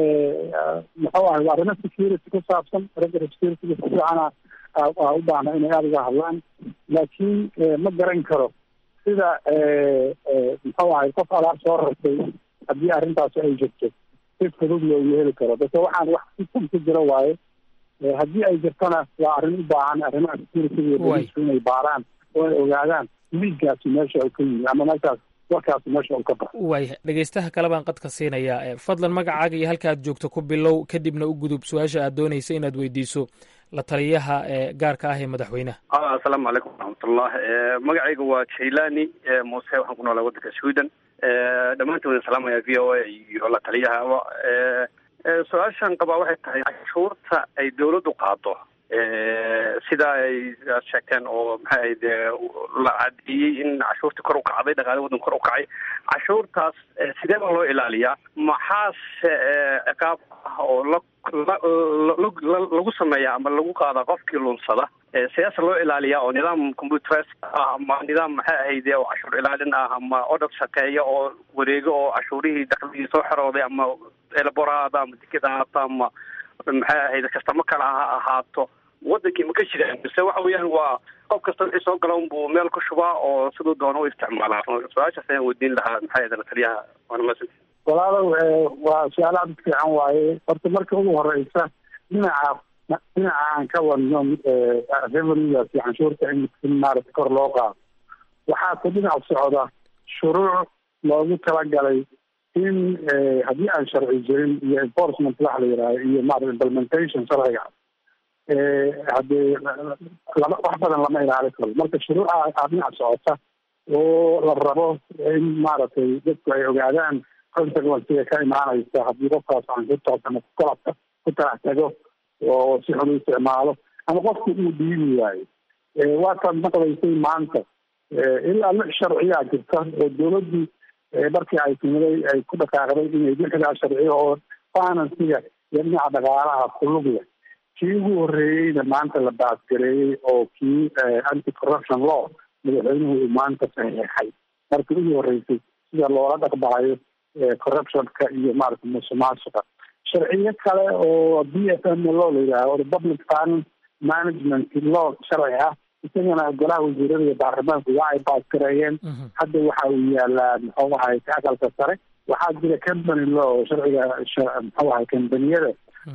muxuu ahay arrimo security ku saabsan ragga security ku fiicana u baahna inay aada uga hadlaan laakiin ma garan karo sida muxuu ahay qof alaab soo rartay haddii arrintaasi ay jirto si fudud loogu heli karo base waxaan wax sistam ku jira waaye haddii ay jirtona waa arrin u baahan arrimaha security iyo bolisku inay baaraan oo ay ogaadaan liiggaasi meesha uu ka yimi ama meeshaas warkaasi meesha uu ka baxo waaya dhegeystaha kale baan qadka siinayaa fadlan magacaaga iyo halka aad joogto ku bilow kadibna u gudub su-aasha aad doonaysa inaad weydiiso la taliyaha gaarka ah ee madaxweynaha asalaamu calaykum waraxmatullah magacayga waa jailani muuse waxaan ku noolaa waddanka sweden dhammaantiin wadin salaamaya v o a iyo la taliyahaba su-aashan qabaa waxay tahay cashuurta ay dawladdu qaado sida ay sheegteen oo maxay ahayd la cadeeyey in cashuurtii kor u kacday dhaqaale waddan kor u kacay cashuurtaas sidee baa loo ilaaliyaa maxaase ciqaab ah oo la lagu sameeya ama lagu qaadaa qofkii lunsada sidaasa loo ilaaliyaa oo nidaam computeres ah ama nidaam maxay ahayd oo cashuur ilaalin ah ama odhar shaqeeya oo wareego oo cashuurihii dakligii soo xerooday ama elaboraada ama dekeda ahaato ama maxay ahayd kastamo kale ha ahaato wadankii ma ka jiraan mise waxa weeyaan waa qof kasta wixii soo gala unbuu meel ku shubaa oo siduu doono u isticmaalaa su-aashaas ayaan weydiin lahaa maxay ahayd la taliyaha waana masan walaalow waa su-aal aad u fiican waaye horta marka ugu horeysa dhinaca dhinaca aan ka wadno revenuegaas iyo canshuurta in maarata kor loo qaado waxaa ku dhinac socda shuruuc loogu talagalay in haddii aan sharci jirin iyo enforcement waxa la yidhahdo iyo maarata implementation sharciga haddee lama wax badan lama ilaali karo marka shuruuca aa dhinac socota oo la rabo in maaragtay dadku ay ogaadaan consequencega ka imaanaysa haddii qofkaas canshuurtaas ama kukalabka ku talax tago oo si xun u isticmaalo ama qofku uu dhiibi waayo waataad maqlaysay maanta ilaa lix sharciyaa jirta oo dawladdii markii ay timiday ay ku dhaqaaqday inay lixdaa sharci oo finansiga iyo dhinaca dhaqaalaha kulug leh kii ugu horreeyeyna maanta la baasgareeyey oo kii anti corruption law madaxweynuhu uu maanta saxeexay markii ugu horreysay sida loola dhaqbahayo corruptionka iyo maarata musuqmaasuqa sharciyo kale oo b f m law la yidhaaho republic finance management law sharci ah isagana golaha wasiirada iyo baarlamaanku waa ay baasgareeyeen hadda waxa uu yaalaa muxuu ahay aqalka sare waxaa jira company law sharciga muxuu ahay kambaniyada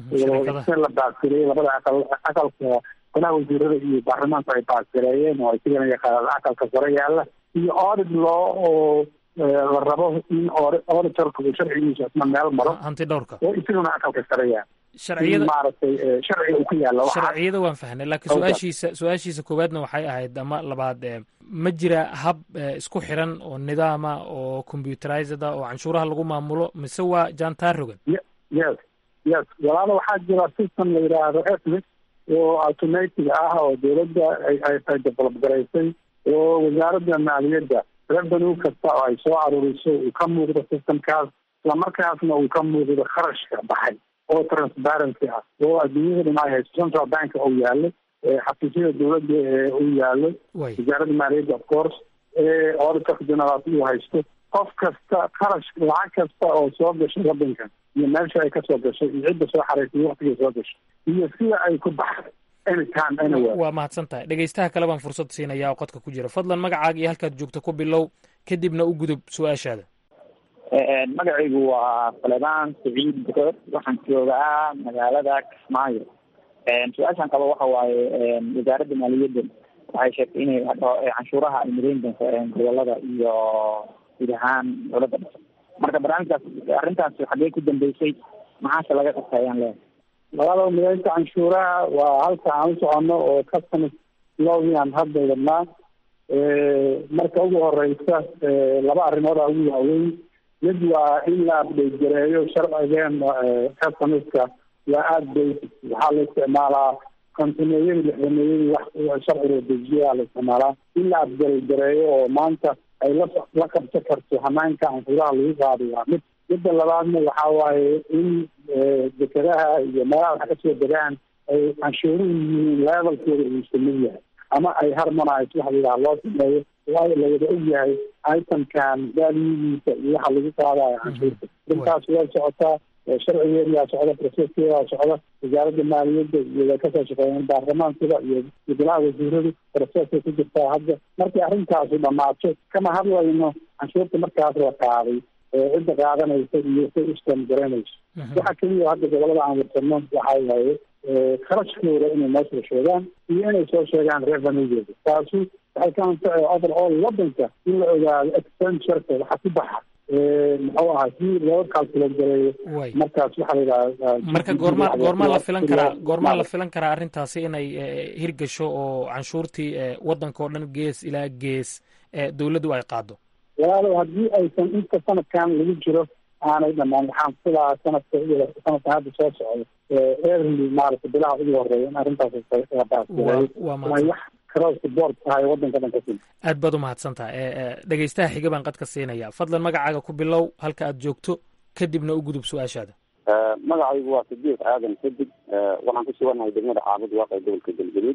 se la baasgareeyey labada aqal aqalka golaha wasiirada iyo baarlamaanku ay baasgareeyeen oo isagana yaqaanaan aqalka sare yaala iyo audit law oo la rabo in auditorka uu sharcigiisa isna meel maro hanti dhowrka oo isaguna aqalka sare yaala sharciyada maaragtay sharciga uu ku yaalla sharciyada waan fahnay laakiin su-aashiisa su-aashiisa koowaadna waxay ahayd ama labaad ma jira hab isku xiran oo nidaama oo computerized ah oo canshuuraha lagu maamulo mise waa jantar rogan yes yes walaalo waxaa jira system la yidhaahdo ethnic oo automatic ah oo dawladda ay develop garaysay oo wasaaradda maaliyadda revenue kasta oo ay soo aruuriso uu ka muuqdo systemkaas islamarkaasna uu ka muuqdo kharashka baxay oo transparency ah oo adduunyada dhan ay haysto central bank uu yaalo xafiisyada dawladda uu yaalo wasaaradda maaliyadda of course auditorka general uu haysto qof kasta kharash lacag kasta oo soo gashay waddankan iyo meesha ay kasoo gashay iyo cidda soo xaraysay waktigay soo gashay iyo sida ay ku baxday anytime anywhere waa mahadsan tahay dhegeystaha kale baan fursad siinaya oo qodka ku jira fadlan magacaaga iyo halkaad joogto ku bilow kadibna u gudub su-aashaada magacaygu waa faledaan saciid bukood waxaan joogaa magaalada kismaayo su-aashaan qaba waxa waaye wasaaradda maaliyadda waxay sheegtay inay canshuuraha ay midayn doonto gobolada iyo guud ahaan dowladda dhasa marka barnaamijkaas arrintaas xaggee ku dambeysay maxaase laga qabta ayaan leehay labada mideynta canshuuraha waa halka aan u soconno oo customs lowgii aan hadda wadnaa marka ugu horeysa laba arrimooda ugu waaweyn mid waa in la update gareeyo sharcigeen customska waa aada basic waxaa la isticmaalaa kontineeyadii lixdameeyadii wax sharciga dejiyaa la isticmaalaa in la update gareeyo oo maanta ay la la qabsan karto hanaanka canshuuraha lagu qaado waa mid midda labaadna waxa waaye in dekedaha iyo meelaha wax kasoo degaan ay canshuuruhu yihiin levelkooda uu isku mid yahay ama ay harmonize waxa layidhaha loo sameeyo waayo lawada og yahay itemkan valuediisa iyo waxa lagu qaadayo canshuurta intaas way socotaa sharcigeedaa socda proceskeedaa socda wasaaradda maaliyadda iyo way kasoo shaqeeyeen baarlamaankada iyo golaha wasiiradu proceskay ku jirtaa hadda markay arrintaasu dhamaato kama hadlayno canshuurta markaas la qaaday cidda qaadanaysa iyo say ustan garanayso waxa keliya hadda gobolada aan warsano waxa waaye kharashkooda inay meesha sheegaan iyo inay soo sheegaan revenuegeeda taasu waxay ka anfacay overall wadanka in la ogaado expentureka waxa ku baxa muxuu ahaa si loo calculate gareeyo markaas waxaa la yidhaha marka goorma goormaa la filan karaa goormaa la filan karaa arrintaasi inay hirgasho oo canshuurtii wadanka oo dhan gees ilaa gees dowladdu ay qaado walaalow haddii aysan inta sanadkan lagu jiro aanay dhamaan waxaan filaa sanadka sanadkan hadda soo socdo early maaragta bilaha ugu horeeya in arrintaas la baasgareeyo way wax cross board tahay wadanka dhan ka sim aad baad u mahadsan tahay dhegeystaha xiga baan qadka siinaya fadlan magacaaga ku bilow halka aad joogto kadibna u gudub su-aashaada magacaygu waa sidiiq aadan xidig waxaan ku suganahay degmada caabud waaqee gobolka galgaduud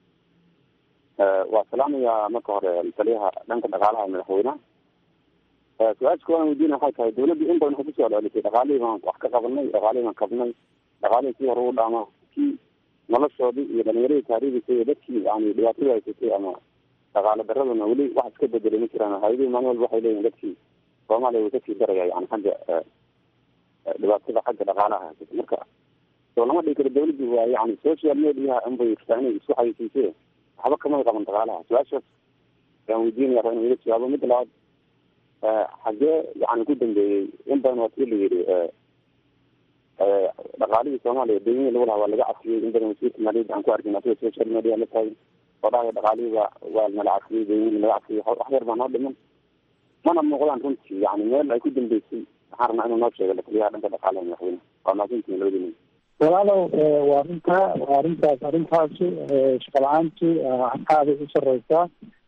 waa salaamayaa marka hore taliyaha dhanka dhaqaalaha madaxweynaha su-aasha kooban weydiina waxay tahay dawladdu in badan waxay kusoo celisay dhaqaalihii baan wax ka qabanay dhaqaalihii baan kabnay dhaqaalihii si hore u dhaama kii noloshoodii iyo dhalinyaradii taariikhisa iyo dadkii yani dhibaatada haysatay ama dhaqaale daraduna weli wax iska bedelay ma jiraan hay-adihii maalin walba waxay leeyihin dadkii soomaaliya way kasii daraya yani xagga dhibaatada xagga dhaqaalaha haysata marka soo lama dhigi karo dawladdu waa yani social mediaha unbay rabtaa inay isku xayisiisee waxba kamay qaban dhaqaalaha su-aashaas ayaan weydiinaya raba inu iga jawaabo midda labaad xagee yani ku dambeeyey in badan waa tii la yidhi dhaqaalihii soomaaliya deymihii lagu lahaa waa laga cafiyey in badan wasiirka maaliyadda aan ku arkin asiga social media la taagin oo dhahaya dhaqaalihii waa waa nala cafiyey deymihii laga cafiyey wax yar baa noo dhiman mana muuqdaan runtii yani meel ay ku dambeysay waxaan rabnaa inuu noo sheego lataliyaha dhanka dhaqaalaha madaxweyne waa mahadsantihin labadii walaalow waa arrintaa waa arrintaas arrintaasu shaqo la-aantu aaday u sareysaa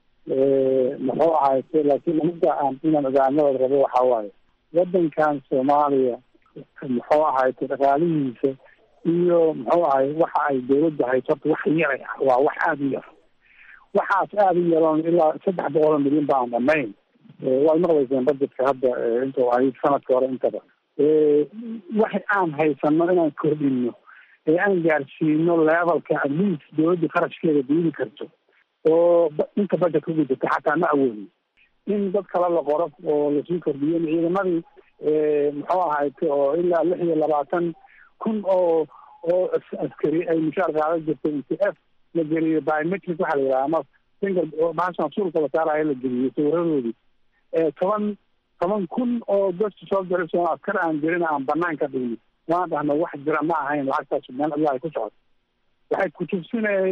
muxuu ahayse laakiin midda aan inaan ogaanadooda rabo waxaa waaye wadankan soomaaliya muxuu ahayte dhaqaalihiisa iyo muxuu ahay waxa ay dawladda hayso horta wax yaray ah waa wax aada u yar waxaas aada u yaroon ilaa saddex boqol oo milyan baan dhamayn waad maqlayseen budgetka hadda intuu ahayd sanadka hore intaba wax aan haysano inaan kordhino ee aan gaarsiino levelka at least dawladda kharashkeeda diidi karto oo inta budget ku gudata xataa ma awoodin in dad kale la qoro oo lasii kordhiyo in ciidamadii muxuu ahayte oo ilaa lix iyo labaatan kun oo oo askari ay mushaar qaadan jirtay n t f la geliyo biometric waxaa la yidhaha ama finger bahashan suulka la saarayo la geliyo sawiradoodii toban toban kun oo gosta soo gariso askar aan jirin aan banaan ka dhigno waan dhahna wax jira ma ahayn lacagtaas meel allah ay ku socoto waxay kutubsinay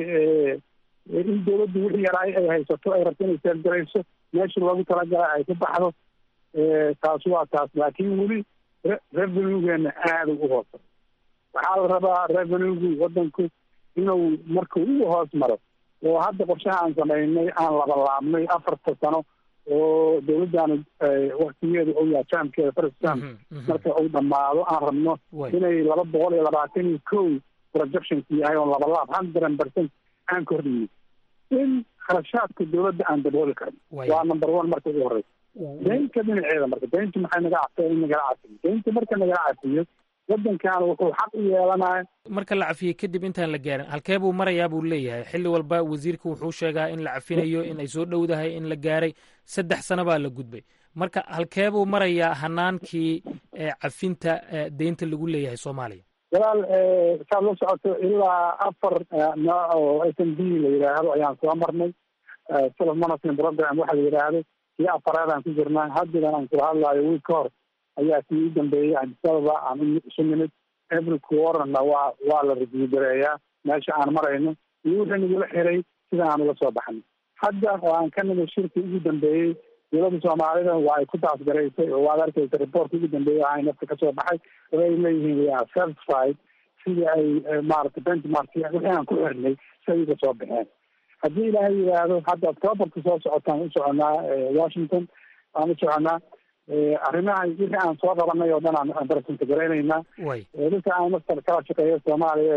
in dawladdu wixii yaraay ay haysato ay rabto inay seergarayso meesha loogu talagalay ay ku baxdo taasi waa taas laakiin weli revenuegeena aada u hoosa waxaa la rabaa revenuegu wadanku inuu marka ugu hoos maro oo hadda qorshaha aan samaynay aan labalaabnay afarta sano oo dawladdaanu waktigeeda ou yaha jaamkeeda first jam marka uu dhamaado aan rabno inay laba boqol iyo labaatan iyo kow projectionku yahay oo labalaab hundred percent aan kordhino in kharashaadka dawladda aan dabooli karno waa number one marka ugu horeysa daynta dhinaceeda marka daynta maxay naga cafta in nagala cafiyo daynta marka nagala cafiyo wadankan wuxuu xaq u yeelanaya marka la cafiyey kadib intaan la gaarin halkee buu marayaa buu leeyahay xilli walba wasiirka wuxuu sheegaa in la cafinayo in ay soo dhowdahay in la gaaray saddex sano baa la gudbay marka halkee buu marayaa hanaankii cafinta deynta lagu leeyahay soomaaliya walaal saad la socoto ilaa afar nooc oo s m b la yidhaahdo ayaan soo marnay self management program waxa la yidhaahdo kii afaraadaan ku jirnaa haddigan aan kula hadlaayo wiil ka hor ayaa kii u dambeeyey adisababa aan isu nimid every quarterna waa waa la review gareeyaa meesha aan marayno iyo wixii nagula xiray sida aan uga soo baxnay hadda oo aan ka nimid shirkii ugu dambeeyey dowladda soomaalida waa ay ku taasgaraysay oo waad arkaysa reportka ugu dambeeyey ahay nafta kasoo baxay oo ay leeyihiin we are satisfied sidii ay maaragtay benchmark wixii aan ku xirnay si ay uga soo baxeen haddii ilaahay yidhaahdo hadda octoberka soo socotaan u soconaa washington aan u soconaa arrimaha wixii aan soo qabanay oo dhan aan present garaynaynaa dadka aan mastar kala shaqeeya soomaaliya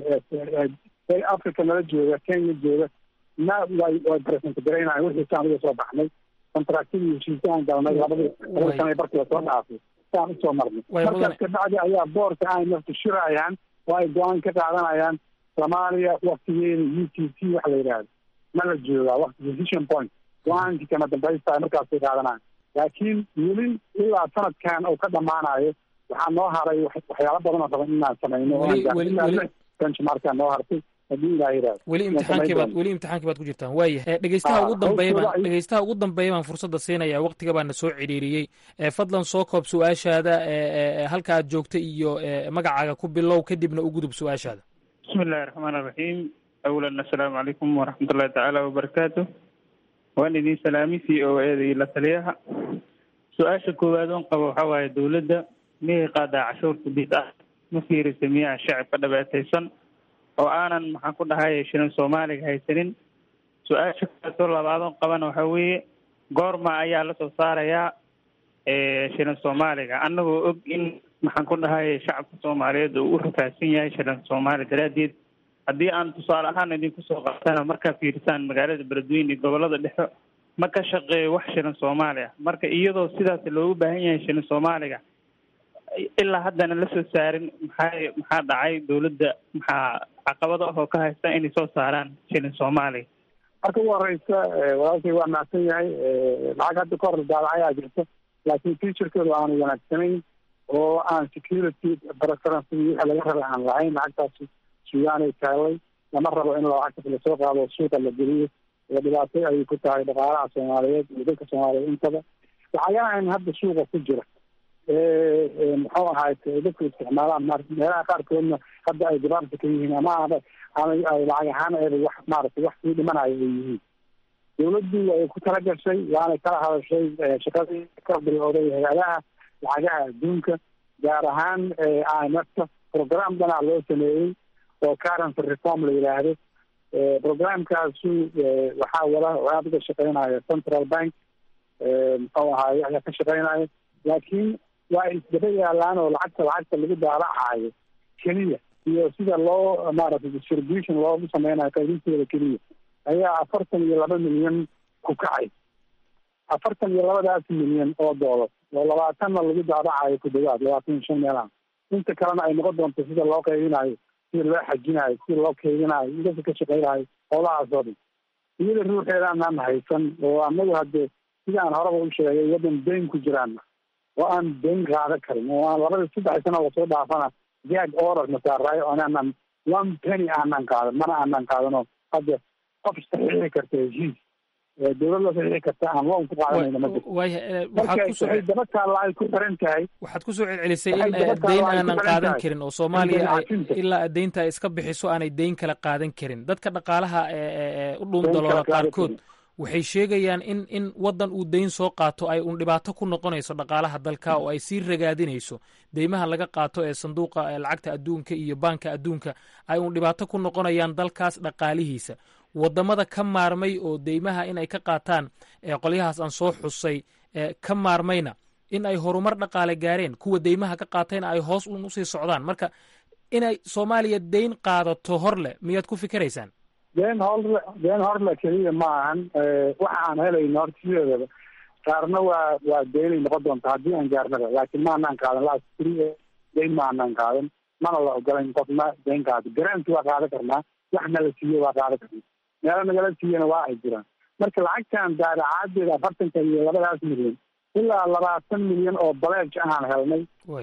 ee africa nala jooga kenya jooga na way way present garaynayan wixii saan uga soo baxnay contractadii heshiisya aan galnay labadii labada sana barkii lasoo dhaafay saan usoo marnay markaas kabacdi ayaa boorka ay nafta shirayaan oo ay go-aan ka qaadanayaan soomaaliya waktigeeda u t c waxa la yidhaahdo ma la joogaa wakti decision point go-aankii kama dambaysta markaasay qaadanayaan laakiin weli ilaa sanadkan uu ka dhamaanayo waxaa noo haray waxyaalo badan oo raban inaan samayno benchmarkaa noo hartay haddii ilaa yidhahdo weli imtixaankii baad weli imtixaankii baad ku jirtaan waaya dhegeystaha ugu dambeeya baan dhegeystaha ugu dambeeya baan fursadda siinaya waktiga baana soo cidhiiriyey fadlan soo koob su-aashaada halka aad joogta iyo magacaaga ku bilow kadibna u gudub su-aashaada bismi illahi raxmaan iraxiim awalan assalaamu calaykum waraxmatullahi tacaala wabarakaatu waan idin salaami c o eda iyo la taliyaha su-aasha koowaad oon qabo waxaa waaye dowladda miyay qaadaa cashuurta bid ah ma fiirisa miyaa shacabka dhabeetaysan oo aanan maxaan ku dhahay shirin soomaaliga haysanin su-aasha kaasoo labaadoon qabana waxaa weeye goorma ayaa lasoo saarayaa shirin soomaaliga annagoo og in maxaan ku dhahay shacabka soomaaliyeed uu u rafaadsan yahay shirin soomaali daraaddeed haddii aan tusaale ahaan idinku soo qaatana markaa fiirisaan magaalada beledweyne iyo gobolada dhexe ma ka shaqeeyo wax shirin soomaali ah marka iyadoo sidaas loogu baahan yahay shirin soomaaliga ilaa haddana la soo saarin maxaa maxaa dhacay dowladda maxaa caqabado ah oo ka haysta inay soo saaraan shilin soomaaliga marka ugu horeysa walaalkay waa mahadsan yahay lacag hadda ka hor daadacayaa jirta laakiin featurekeedu aanu wanaagsanayn oo aan security preference wixii laga rabay aan lahayn lacagtaasi suugaanay taallay lama rabo in lacagtas lasoo qaado suuqa la geliyo oo dhibaato ayay ku tahay dhaqaalaha soomaaliyeed iyo dadka soomaaliyeed intaba lacagahan hadda suuqa ku jira muxuu ahaay dadku isticmaalaan meelaha qaarkoodna hadda ay gabaabta ka yihiin ama ama ay lacag ahaan eeba wax maaragtay wax sii dhimanayo ay yihiin dawladdu way ku tala gashay waanay kala hadashay shaqadii ka bilowday hay-adaha lacagaha adduunka gaar ahaan i m f ka program dhanac loo sameeyey oo currency reform la yidhaahdo programkaasu waxaa wada aada uga shaqeynaya central bank muxuu ahaay ayaa ka shaqeynaya laakiin waa isdaba yaalaan oo lacagta lacagta lagu daalacayo keliya iyo sida loo maaragtay distribution loogu sameynayo qaybinteeda keliya ayaa afartan iyo laba milyan ku kacay afartan iyo labadaas milyan oo doolar oo labaatanna lagu daadacayo ku dhawaad labaatan iyo shan meelaha inta kalena ay noqon doonto sida loo qaybinayo sida loo xajinayo sida loo kaydinayo idasa ka shaqeynayo howlahaas oo dhan iyada ruuxeedaanaan haysan oo anagu hadde sida aan horeba u sheegay waddan dayn ku jiraan oo aan dayn qaadan karin oo aan labada saddex sano lasoo dhaafana jag order masaaraayo anaanan one penny aanan qaadan mana aanan qaadano hadda qof saxiixi karta heshiis dowlad la saxiixi karta aan loon ku qaadanayna ma jirto marka waxay daba taalla ay ku xiran tahay waxaad kusoo celcelisay in dayn aanan qaadan karin oo soomaaliya ilaa daynta ay iska bixiso aanay dayn kala qaadan karin dadka dhaqaalaha u dhuundaloola qaarkood waxay sheegayaan in in waddan uu dayn soo qaato ay uun dhibaato ku noqonayso dhaqaalaha dalka oo ay sii ragaadinayso deymaha laga qaato ee sanduuqa lacagta adduunka iyo baanka adduunka ay uun dhibaato ku noqonayaan dalkaas dhaqaalihiisa waddamada ka maarmay oo deymaha in ay ka qaataan qolyahaas aan soo xusay ka maarmayna in ay horumar dhaqaale gaareen kuwa deymaha ka qaatayna ay hoos uun usii socdaan marka inay soomaaliya dayn qaadato hor leh miyaad ku fikiraysaan deen horle deen horle keliya ma ahan waxa aan helayno horta sideedaba qaarna waa waa deynay noqon doonta haddii aan gaarnaba laakiin ma anaan qaadan last three dayn ma anaan qaadan mana la ogolayn qofna dayn qaado garanti waa qaadan karnaa wax nala siiyo waa qaadan karnaa meelo nagala siiyana waa ay jiraan marka lacagtan daadacaadeeda afartanka iyo labadaas milyan ilaa labaatan milyan oo baleej aan helnay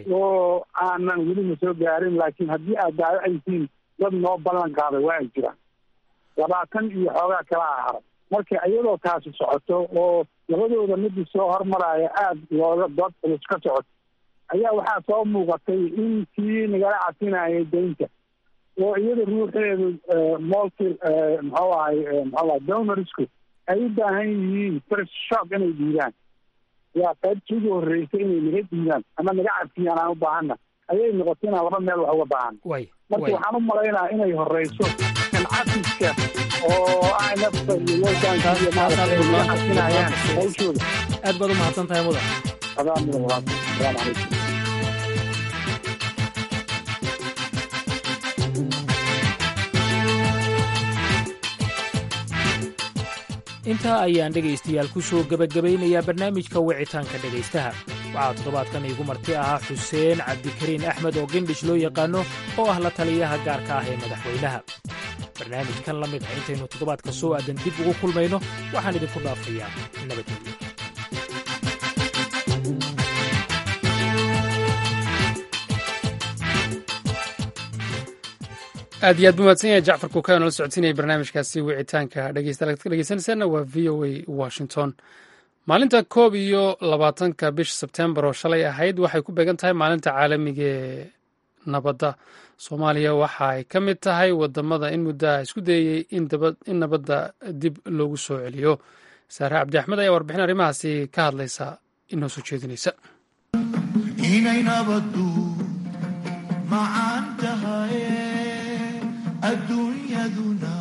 oo aanan welina soo gaarin laakiin haddii aad daadacaysiin dad noo ballan qaaday waa ay jiraan labaatan iyo xoogaa kala haray marka iyadoo taasi socoto oo labadooda midii soo hormaraya aada looga dood culus ka socoto ayaa waxaa soo muuqatay in kii nagala casinayay deynta oo iyada ruuxeedu multi muxuu ahay muxuu ahay donorsku ay u baahan yihiin first shock inay dhiibaan yaa qaybtii ugu horreysay inay naga dhiibaan ama naga cabsiyaan aan u baahana ayay noqotay inaan laba meel wax uga baahan marka waxaan u malaynaa inay horeyso kan cafiska oo inafta iyo loodaanka iyo maaragtay naga casinayaan hawshooda aad baad u mahadsan tahay mudan adaa mudan walaal asalaamu calaykum intaa ayaan dhegaystayaal ku soo gebagabaynayaa barnaamijka wicitaanka dhegaystaha waxaa toddobaadkan iigu marti ahaa xuseen cabdikariin axmed oo gendhish loo yaqaanno oo ah la taliyaha gaarka ah ee madaxweynaha barnaamijkan la mid ah intaynu toddobaadka soo aadan dib ugu kulmayno waxaan idinku dhaafayaa nabadgelyo aad iyo aad bu mahadsan yahay jacfar kuukaa nala socodsiinaya barnaamijkaasi wicitaanka dhegeystayaal ka dhegeysanaysaana waa v o a washington maalinta koob iyo labaatanka bisha sebtembar oo shalay ahayd waxay ku beegan tahay maalinta caalamiga ee nabadda soomaaliya waxa ay ka mid tahay wadamada in muddaha isku dayey in nabadda dib loogu soo celiyo saare cabdi axmed ayaa warbixin arrimahaasi ka hadlaysa inoo soo jeedinaysa inay nabaddu macaan tahay adduunyaduna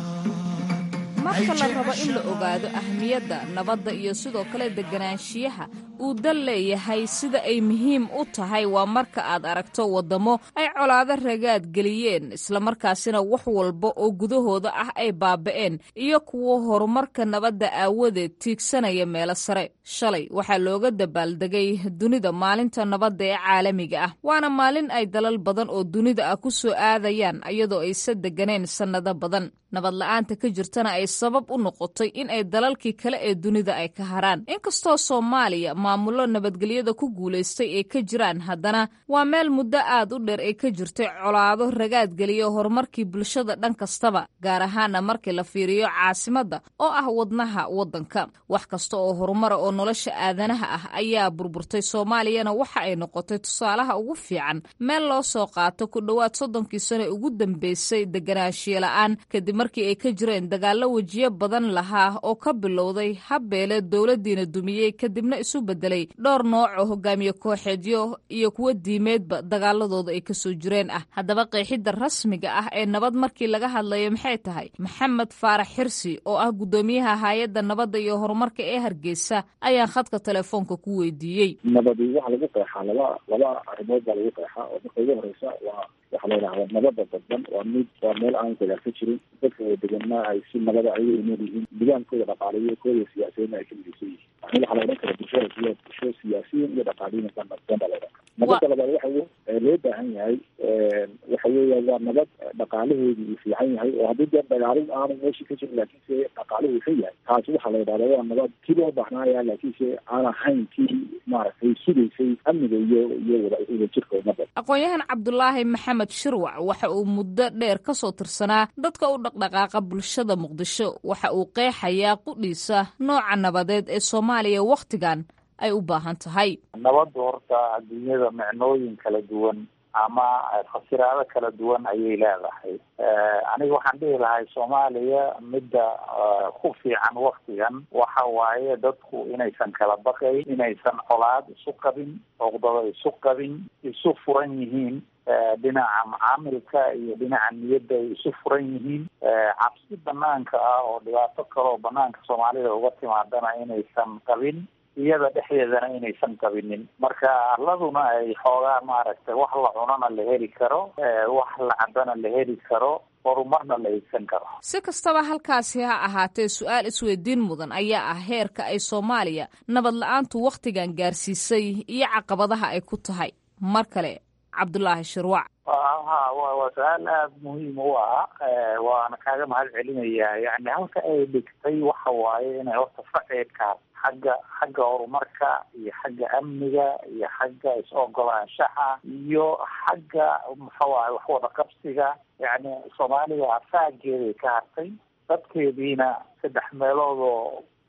marka la rabo in la ogaado ahmiyadda nabadda iyo sidoo kale deganaanshiyaha uu dal leeyahay sida ay muhiim u tahay waa marka aad aragto waddamo ay colaado ragaad geliyeen islamarkaasina wax walba oo gudahooda ah ay baaba'een iyo kuwo horumarka nabadda aawadeed tiigsanaya meelo sare shalay waxaa looga dabaaldegay dunida maalinta nabadda ee caalamiga ah waana maalin ay dalal badan oo dunida ah ku soo aadayaan iyadoo aysa deganeen sannado badan nabad la-aanta ka jirtana ay sabab u noqotay in ay dalalkii kale ee dunida ay ka haraan inkastoo soomaaliya maamullo nabadgelyada ku guulaystay ay ka jiraan haddana waa meel muddo aad u dheer ay ka jirtay colaado ragaadgeliya horumarkii bulshada dhan kastaba gaar ahaana markii la fiiriyo caasimadda oo ah wadnaha waddanka wax kasta oo horumara oo nolosha aadanaha ah ayaa burburtay soomaaliyana waxa ay noqotay tusaalaha ugu fiican meel loo soo qaato ku dhowaad soddonkii sano ugu dambeysay deganaanshiye la-aan kadib markii ay ka jireen dagaallo wejiyo badan lahaa oo ka bilowday habbeele dowladdiina dumiyey kadibna isu bedelay dhowr nooc oo hogaamiye kooxeedyo iyo kuwo diimeedba dagaaladooda ay kasoo jireen ah haddaba qeexidda rasmiga ah ee nabad markii laga hadlayo maxay tahay maxamed faarax xirsi oo ah guddoomiyaha hay-adda nabadda iyo horumarka ee hargeysa ayaan khadka telefoonka ku weydiiyey nabadi waxaa lagu qeexaa laba laba arrimood baa lagu qeexaa oo marka ugu horeysa waa waxaa la yidhahda nabada dadban waa mid waa meel aan dagaal ka jirin dadka oo deganna ay si nabada ayaga iman yihiin nidaankooda dhaqaalayo kooda siyaasiyiinna ay ka midaysan yihiin yani waxaa la odhan kara bulshada siya bulsho siyaasiyiin iyo dhaqaaliyiin dan dan baa la odhan kara nabada labaad waxa loo baahan yahay waxa weeya waa nabad dhaqaalaheedu uu fiican yahay oo haddii dee dagaalin aanu meeshii ka jirin laakiinse dhaqaaluhu xun yahay taasi waxaa la yidhahda waa nabad kii loo baahnaya laakiinse aan ahayn kii maaragtay sugaysay amniga iyo iyo wadajirka ummadda aqoon-yahan cabdulaahi maxamed shirwac waxa uu muddo dheer ka soo tirsanaa dadka u dhaqdhaqaaqa bulshada muqdisho waxa uu qeexayaa qudhiisa nooca nabadeed ee soomaaliya wakhtigan ay u baahan tahay nabaddu horta adduunyada micnooyin kala duwan ama fasiraado kala duwan ayay leedahay aniga waxaan dhihi lahay soomaaliya midda ku fiican waktigan waxa waaye dadku inaysan kala baqayn inaysan colaad isu qabin oqdado isu qabin isu furan yihiin dhinaca macaamilka iyo dhinaca niyadda ay isu furan yihiin cabsi banaanka ah oo dhibaato kale oo banaanka soomaalida uga timaadana inaysan qabin iyada dhexdeedana inaysan qabinin marka arladuna ay xoogaa maaragtay wax la cunana la heli karo wax la cabana la heli karo horumarna la eegsan karo si kastaba halkaasi ha ahaatee su-aal isweydiin mudan ayaa ah heerka ay soomaaliya nabad la-aantu wakhtigan gaarsiisay iyo caqabadaha ay ku tahay mar kale cabdulaahi shirwac ha waa su-aal aada muhiim u ah waana kaaga mahad celinayaa yani halka ay dhigtay waxa waaye inay horta faceedkaas xagga xagga horumarka iyo xagga amniga iyo xagga is-ogolaanshaha iyo xagga muxuu ahay waxwada qabsiga yani soomaaliya faageeday ka hartay dadkeediina saddex meelood oo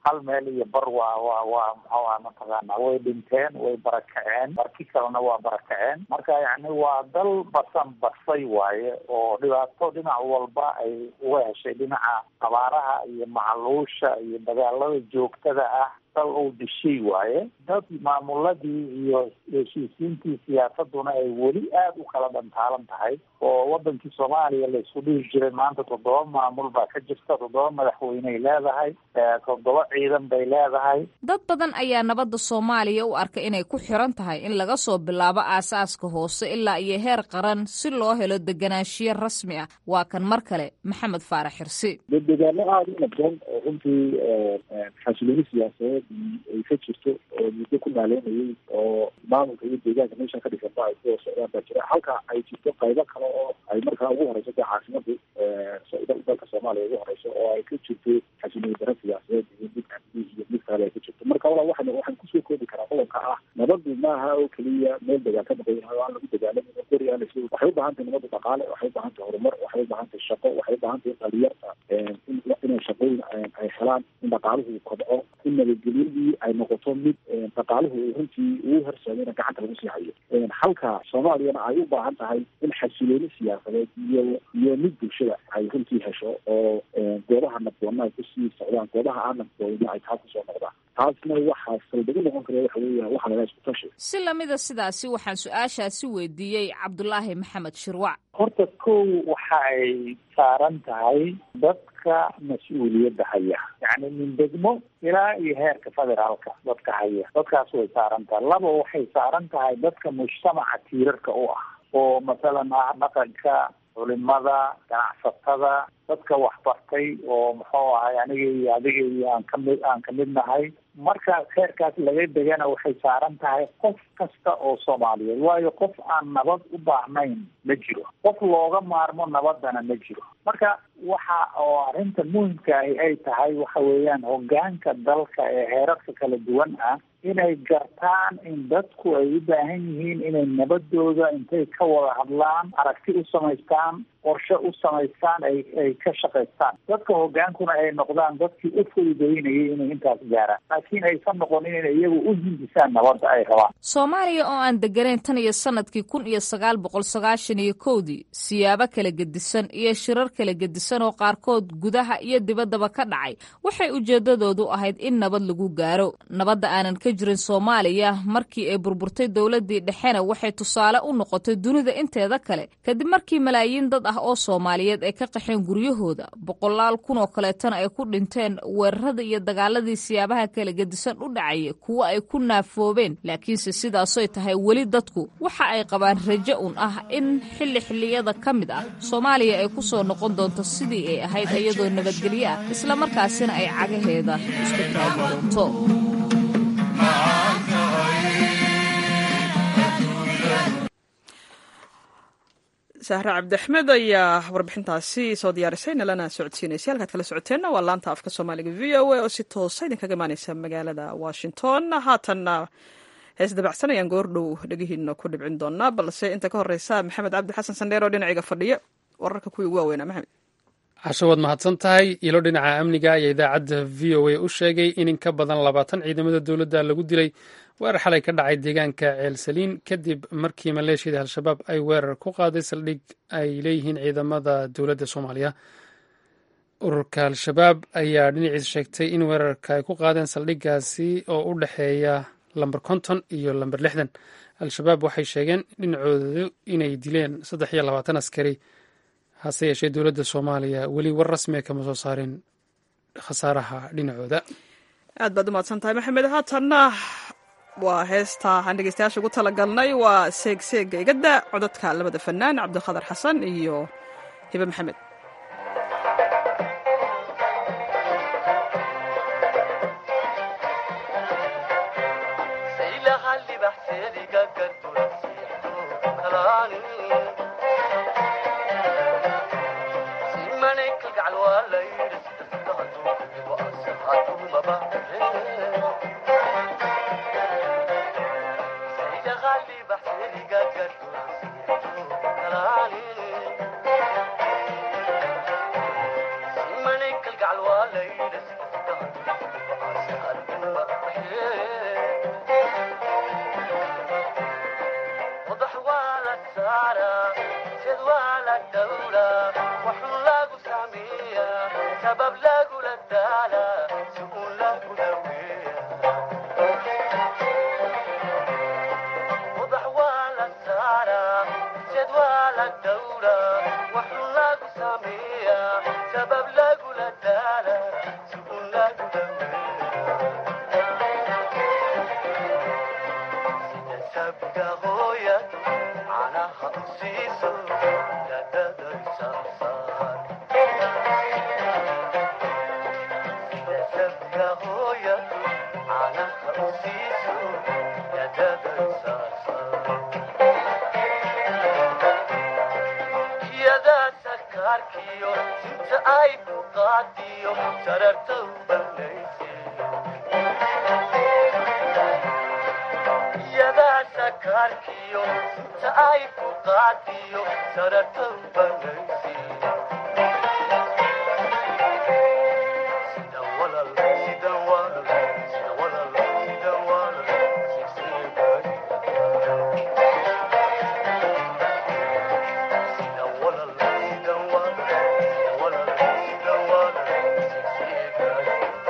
hal meel iyo bar waa waa waa muxuu aha mataqaana way dhinteen way barakaceen marki kalena waa barakaceen marka yani waa dal basan basay waaye oo dhibaato dhinac walba ay uga heshay dhinaca abaaraha iyo macluusha iyo dagaalada joogtada ah dal uu dishay waaye dad maamuladii iyo heshiisiintii siyaasaduna ay weli aada u kala dhantaalan tahay oo wadankii soomaaliya la isku dhihi jiray maanta toddoba maamul baa ka jirta toddoba madaxweyney leedahay toddoba ciidan bay leedahay dad badan ayaa nabadda soomaaliya u arka inay ku xiran tahay in laga soo bilaabo aasaaska hoose ilaa iyo heer qaran si loo helo deganaanshiyo rasmi ah waa kan mar kale maxamed faarax xirsi dedegaano aada u nabdoon oo runtii xasilooni siyaasadeed ay ka jirto oo muddo ku naaleynayay oo maamulka iyo deegaanka meesha ka dhisanba ay kuwa socdaan baa jira halka ay jirto qaybo kale oo ay markaa ugu horeyso dee caasimadu dalka soomaaliya ugu horeyso oo ay ka jirto xasilooni dara siyaasadeed iyo mid amni iyo mid kale ay ka jirto marka wala waxan waxaan kusoo koobi karaa qodobka ah nabadu maaha oo keliya meel degaan ka maqan yahay oo aan lagu dagaalamin oo gori aan la waxay u baahan tahay nabadu dhaqaale waxay u baahan tahay horumar waxay u baahan tahay shaqo waxay u baahan tahay dhalinyarta inay shaqooyin ay helaan in dhaqaaluhu kobco in nabadgelyadii ay noqoto mid dhaqaaluhu runtii ugu horseedayna gacanta lagu sii hayo halka soomaaliyana ay u baahan tahay in xasilooni siyaasadeed iyo iyo mid bulshada ay runtii hesho oo goobaha nabdoonna ay kusii socdaan goobaha aan nabdoonna ay taa kusoo noqdaan taasna waxaa saldagu noqon kara waxa weeya waxa laga isku tashi si lamida sidaasi waxaan su-aashaasi weydiiyey cabdulaahi maxamed shirwac horta kow waxa ay saaran tahay dadka mas-uuliyadda haya yacni min degmo ilaa iyo heerka federaalka dadka haya dadkaas way saaran tahay laba waxay saaran tahay dadka mujtamaca tiirarka u ah oo masalan ah dhaqanka culimada ganacsatada dadka waxbartay oo muxuu ahay aniga iyo adiga iyo aan kamid aan kamid nahay marka heerkaas laga degana waxay saaran tahay qof kasta oo soomaaliyeed waayo qof aan nabad u baahnayn ma jiro qof looga maarmo nabadana ma jiro marka waxa oo arrinta muhimkaahi ay tahay waxa weeyaan hogaanka dalka ee heerarka kala duwan ah inay gartaan in dadku ay u baahan yihiin inay nabadooda intay ka wada hadlaan aragti u samaystaan qorshe u samaystaan ay ay ka shaqaystaan dadka hogaankuna ay noqdaan dadkii u fududeynayay inay intaas gaaraan laakiin aysan noqonin inay iyagu u hindisaan nabadda ay rabaan soomaaliya oo aan degganayn tan iyo sanadkii kun iyo sagaal boqol sagaashan iyo kowdii siyaabo kala gedisan iyo shirar kala gedisan oo qaarkood gudaha iyo dibaddaba ka dhacay waxay ujeeddadoodu ahayd in nabad lagu gaaro nabadda aanan ka jirin soomaaliya markii ay burburtay dowladdii dhexena waxay tusaale u noqotay dunida inteeda kale kadib markii malaayiin dad ah oo soomaaliyeed ay ka qaxeen guryahooda boqolaal kun oo kaleetana ay ku dhinteen weerarada iyo dagaaladii siyaabaha kala gedisan u dhacaya kuwo ay ku naafoobeen laakiinse sidaasoy tahay weli dadku waxa ay qabaan rajo un ah in xilli xilliyada ka mid ah soomaaliya ay ku soo noqon doonto sidii ay ahayd iyadoo nabadgelyo ah islamarkaasina ay cagaheeda isku taagi doonto sahre cabdiaxmed ayaa warbixintaasi soo diyaarisay nalana socodsiinaysa halkaad kala socoteenna waa laanta afka soomaaliga v o a oo si toosa idinkaga imaaneysa magaalada washington haatanna hees dabacsan ayaan goordhow dhegihiina ku dhibcin doonaa balse inta ka horeysa maxamed cabdi xasan sandheer oo dhinaciga fadhiya wararka kuwii ugu waaweynaa maxamed casho waad mahadsan tahay ilo dhinaca amniga ayaa idaacadda v o a u sheegay in in ka badan labaatan ciidamada dowladda lagu dilay weerar xalay ka dhacay deegaanka ceelsaliin kadib markii maleeshiyada al-shabaab ay weerar ku qaaday saldhig ay leeyihiin ciidamada dowladda soomaaliya ururka al-shabaab ayaa dhinaciisa sheegtay in weerarka ay ku qaadeen saldhiggaasi oo u dhexeeya lamber konton iyo lamber lixdan al-shabaab waxay sheegeen dhinacoodu inay dileen saddex iyo labaatan askari hase yeeshee dowladda soomaaliya weli war rasmiga kama soo saarin khasaaraha dhinacooda aad baad umahadsan tahay maxamed haatanna waa heesta aan dhegeystayaasha ugu talagalnay waa seeg seega igada codadka labada fanaan cabdiqadar xasan iyo hibe maxamed sabab lagula daala si uun lagu dhaweeya ubax waa la saaraa jed waa la dhowraa waxun lagu sameeyaa sabab lagula daala si uun lagu dhaweeya sida sabida hooyadu canaha u siiso dadada isasaar sida sabida hooyadu canaha u siiso dadada isasaar iyadaa sakaarkiyo sinta ay ku qaadiyo sararta u banayse iyadaa sakaarkiyo sinta ay ku qaadiyo sararta u banayse sida walal sida walal sida walal sida walal sigsiigay sida walal sida walal sida walal sida walal sigsiigay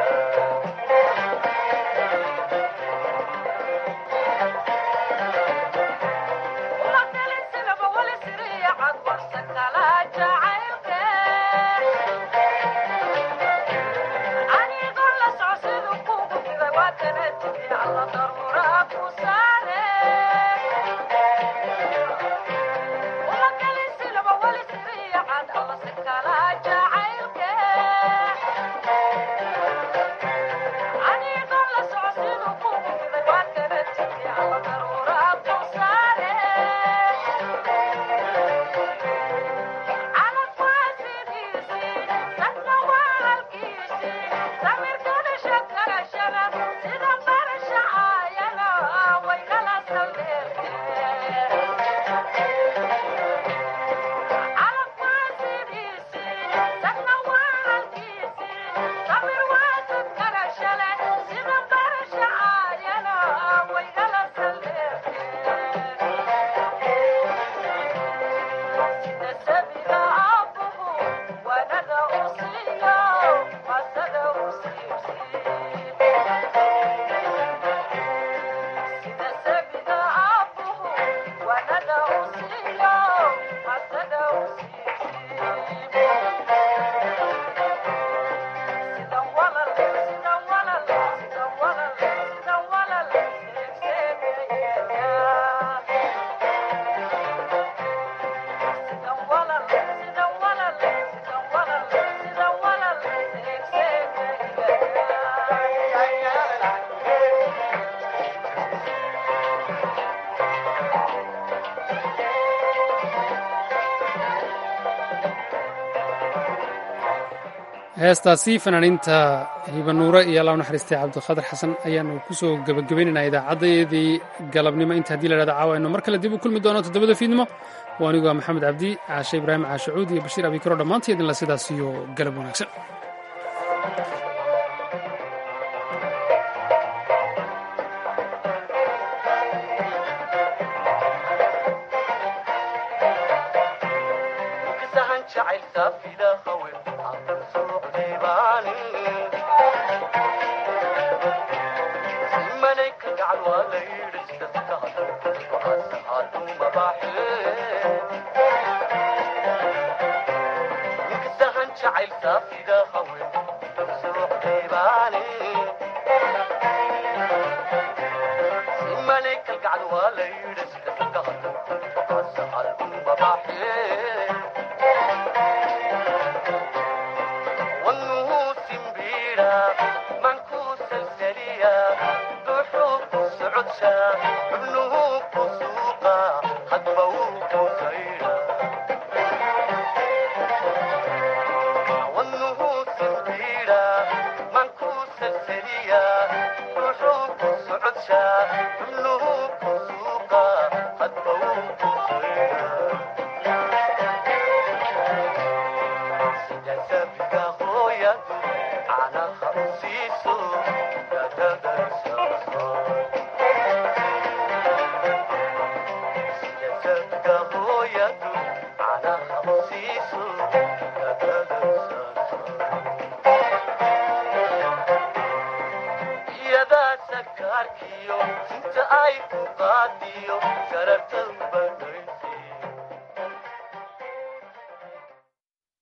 heestaasi fanaaniinta hibanuure iyo allah u naxariistay cabdiqaadir xasan ayaanu kusoo gebagabaynaynaa idaacaddayadii galabnimo inta haddii la hahda caawa aynu mar kale dib u kulmi doono toddobada fiidnimo waa anigu waa maxamed cabdi caashe ibraahim caashacuud iyo bashiir abikaro dhammaantii idinla sidaas iyo galab wanaagsan sahan jacayl saafida hawen aan suuqdiibaani simanay ka gacal waa la yidhi sida sakaaduma baaxe ninka sahan jacayl saafida hawen aan suuqdiibaani simanay ka gacal waa la yidhi sida sakaaduma baaxe والنوسمبيرا منكوس السريا ضحوك السعودشا ابنه قصوقا خطبوك سيرا والنوسمبيرا منكوس السريا ضحوك السعودشا ابنه قصوقا خطبوك سيرا sida sabiga hooyadu canaha u siiso dadadaysaso sida sabiga hooyadu canaha u siiso dadadaysaso saarkiyo inta ay ku qaadiyo shararta ubana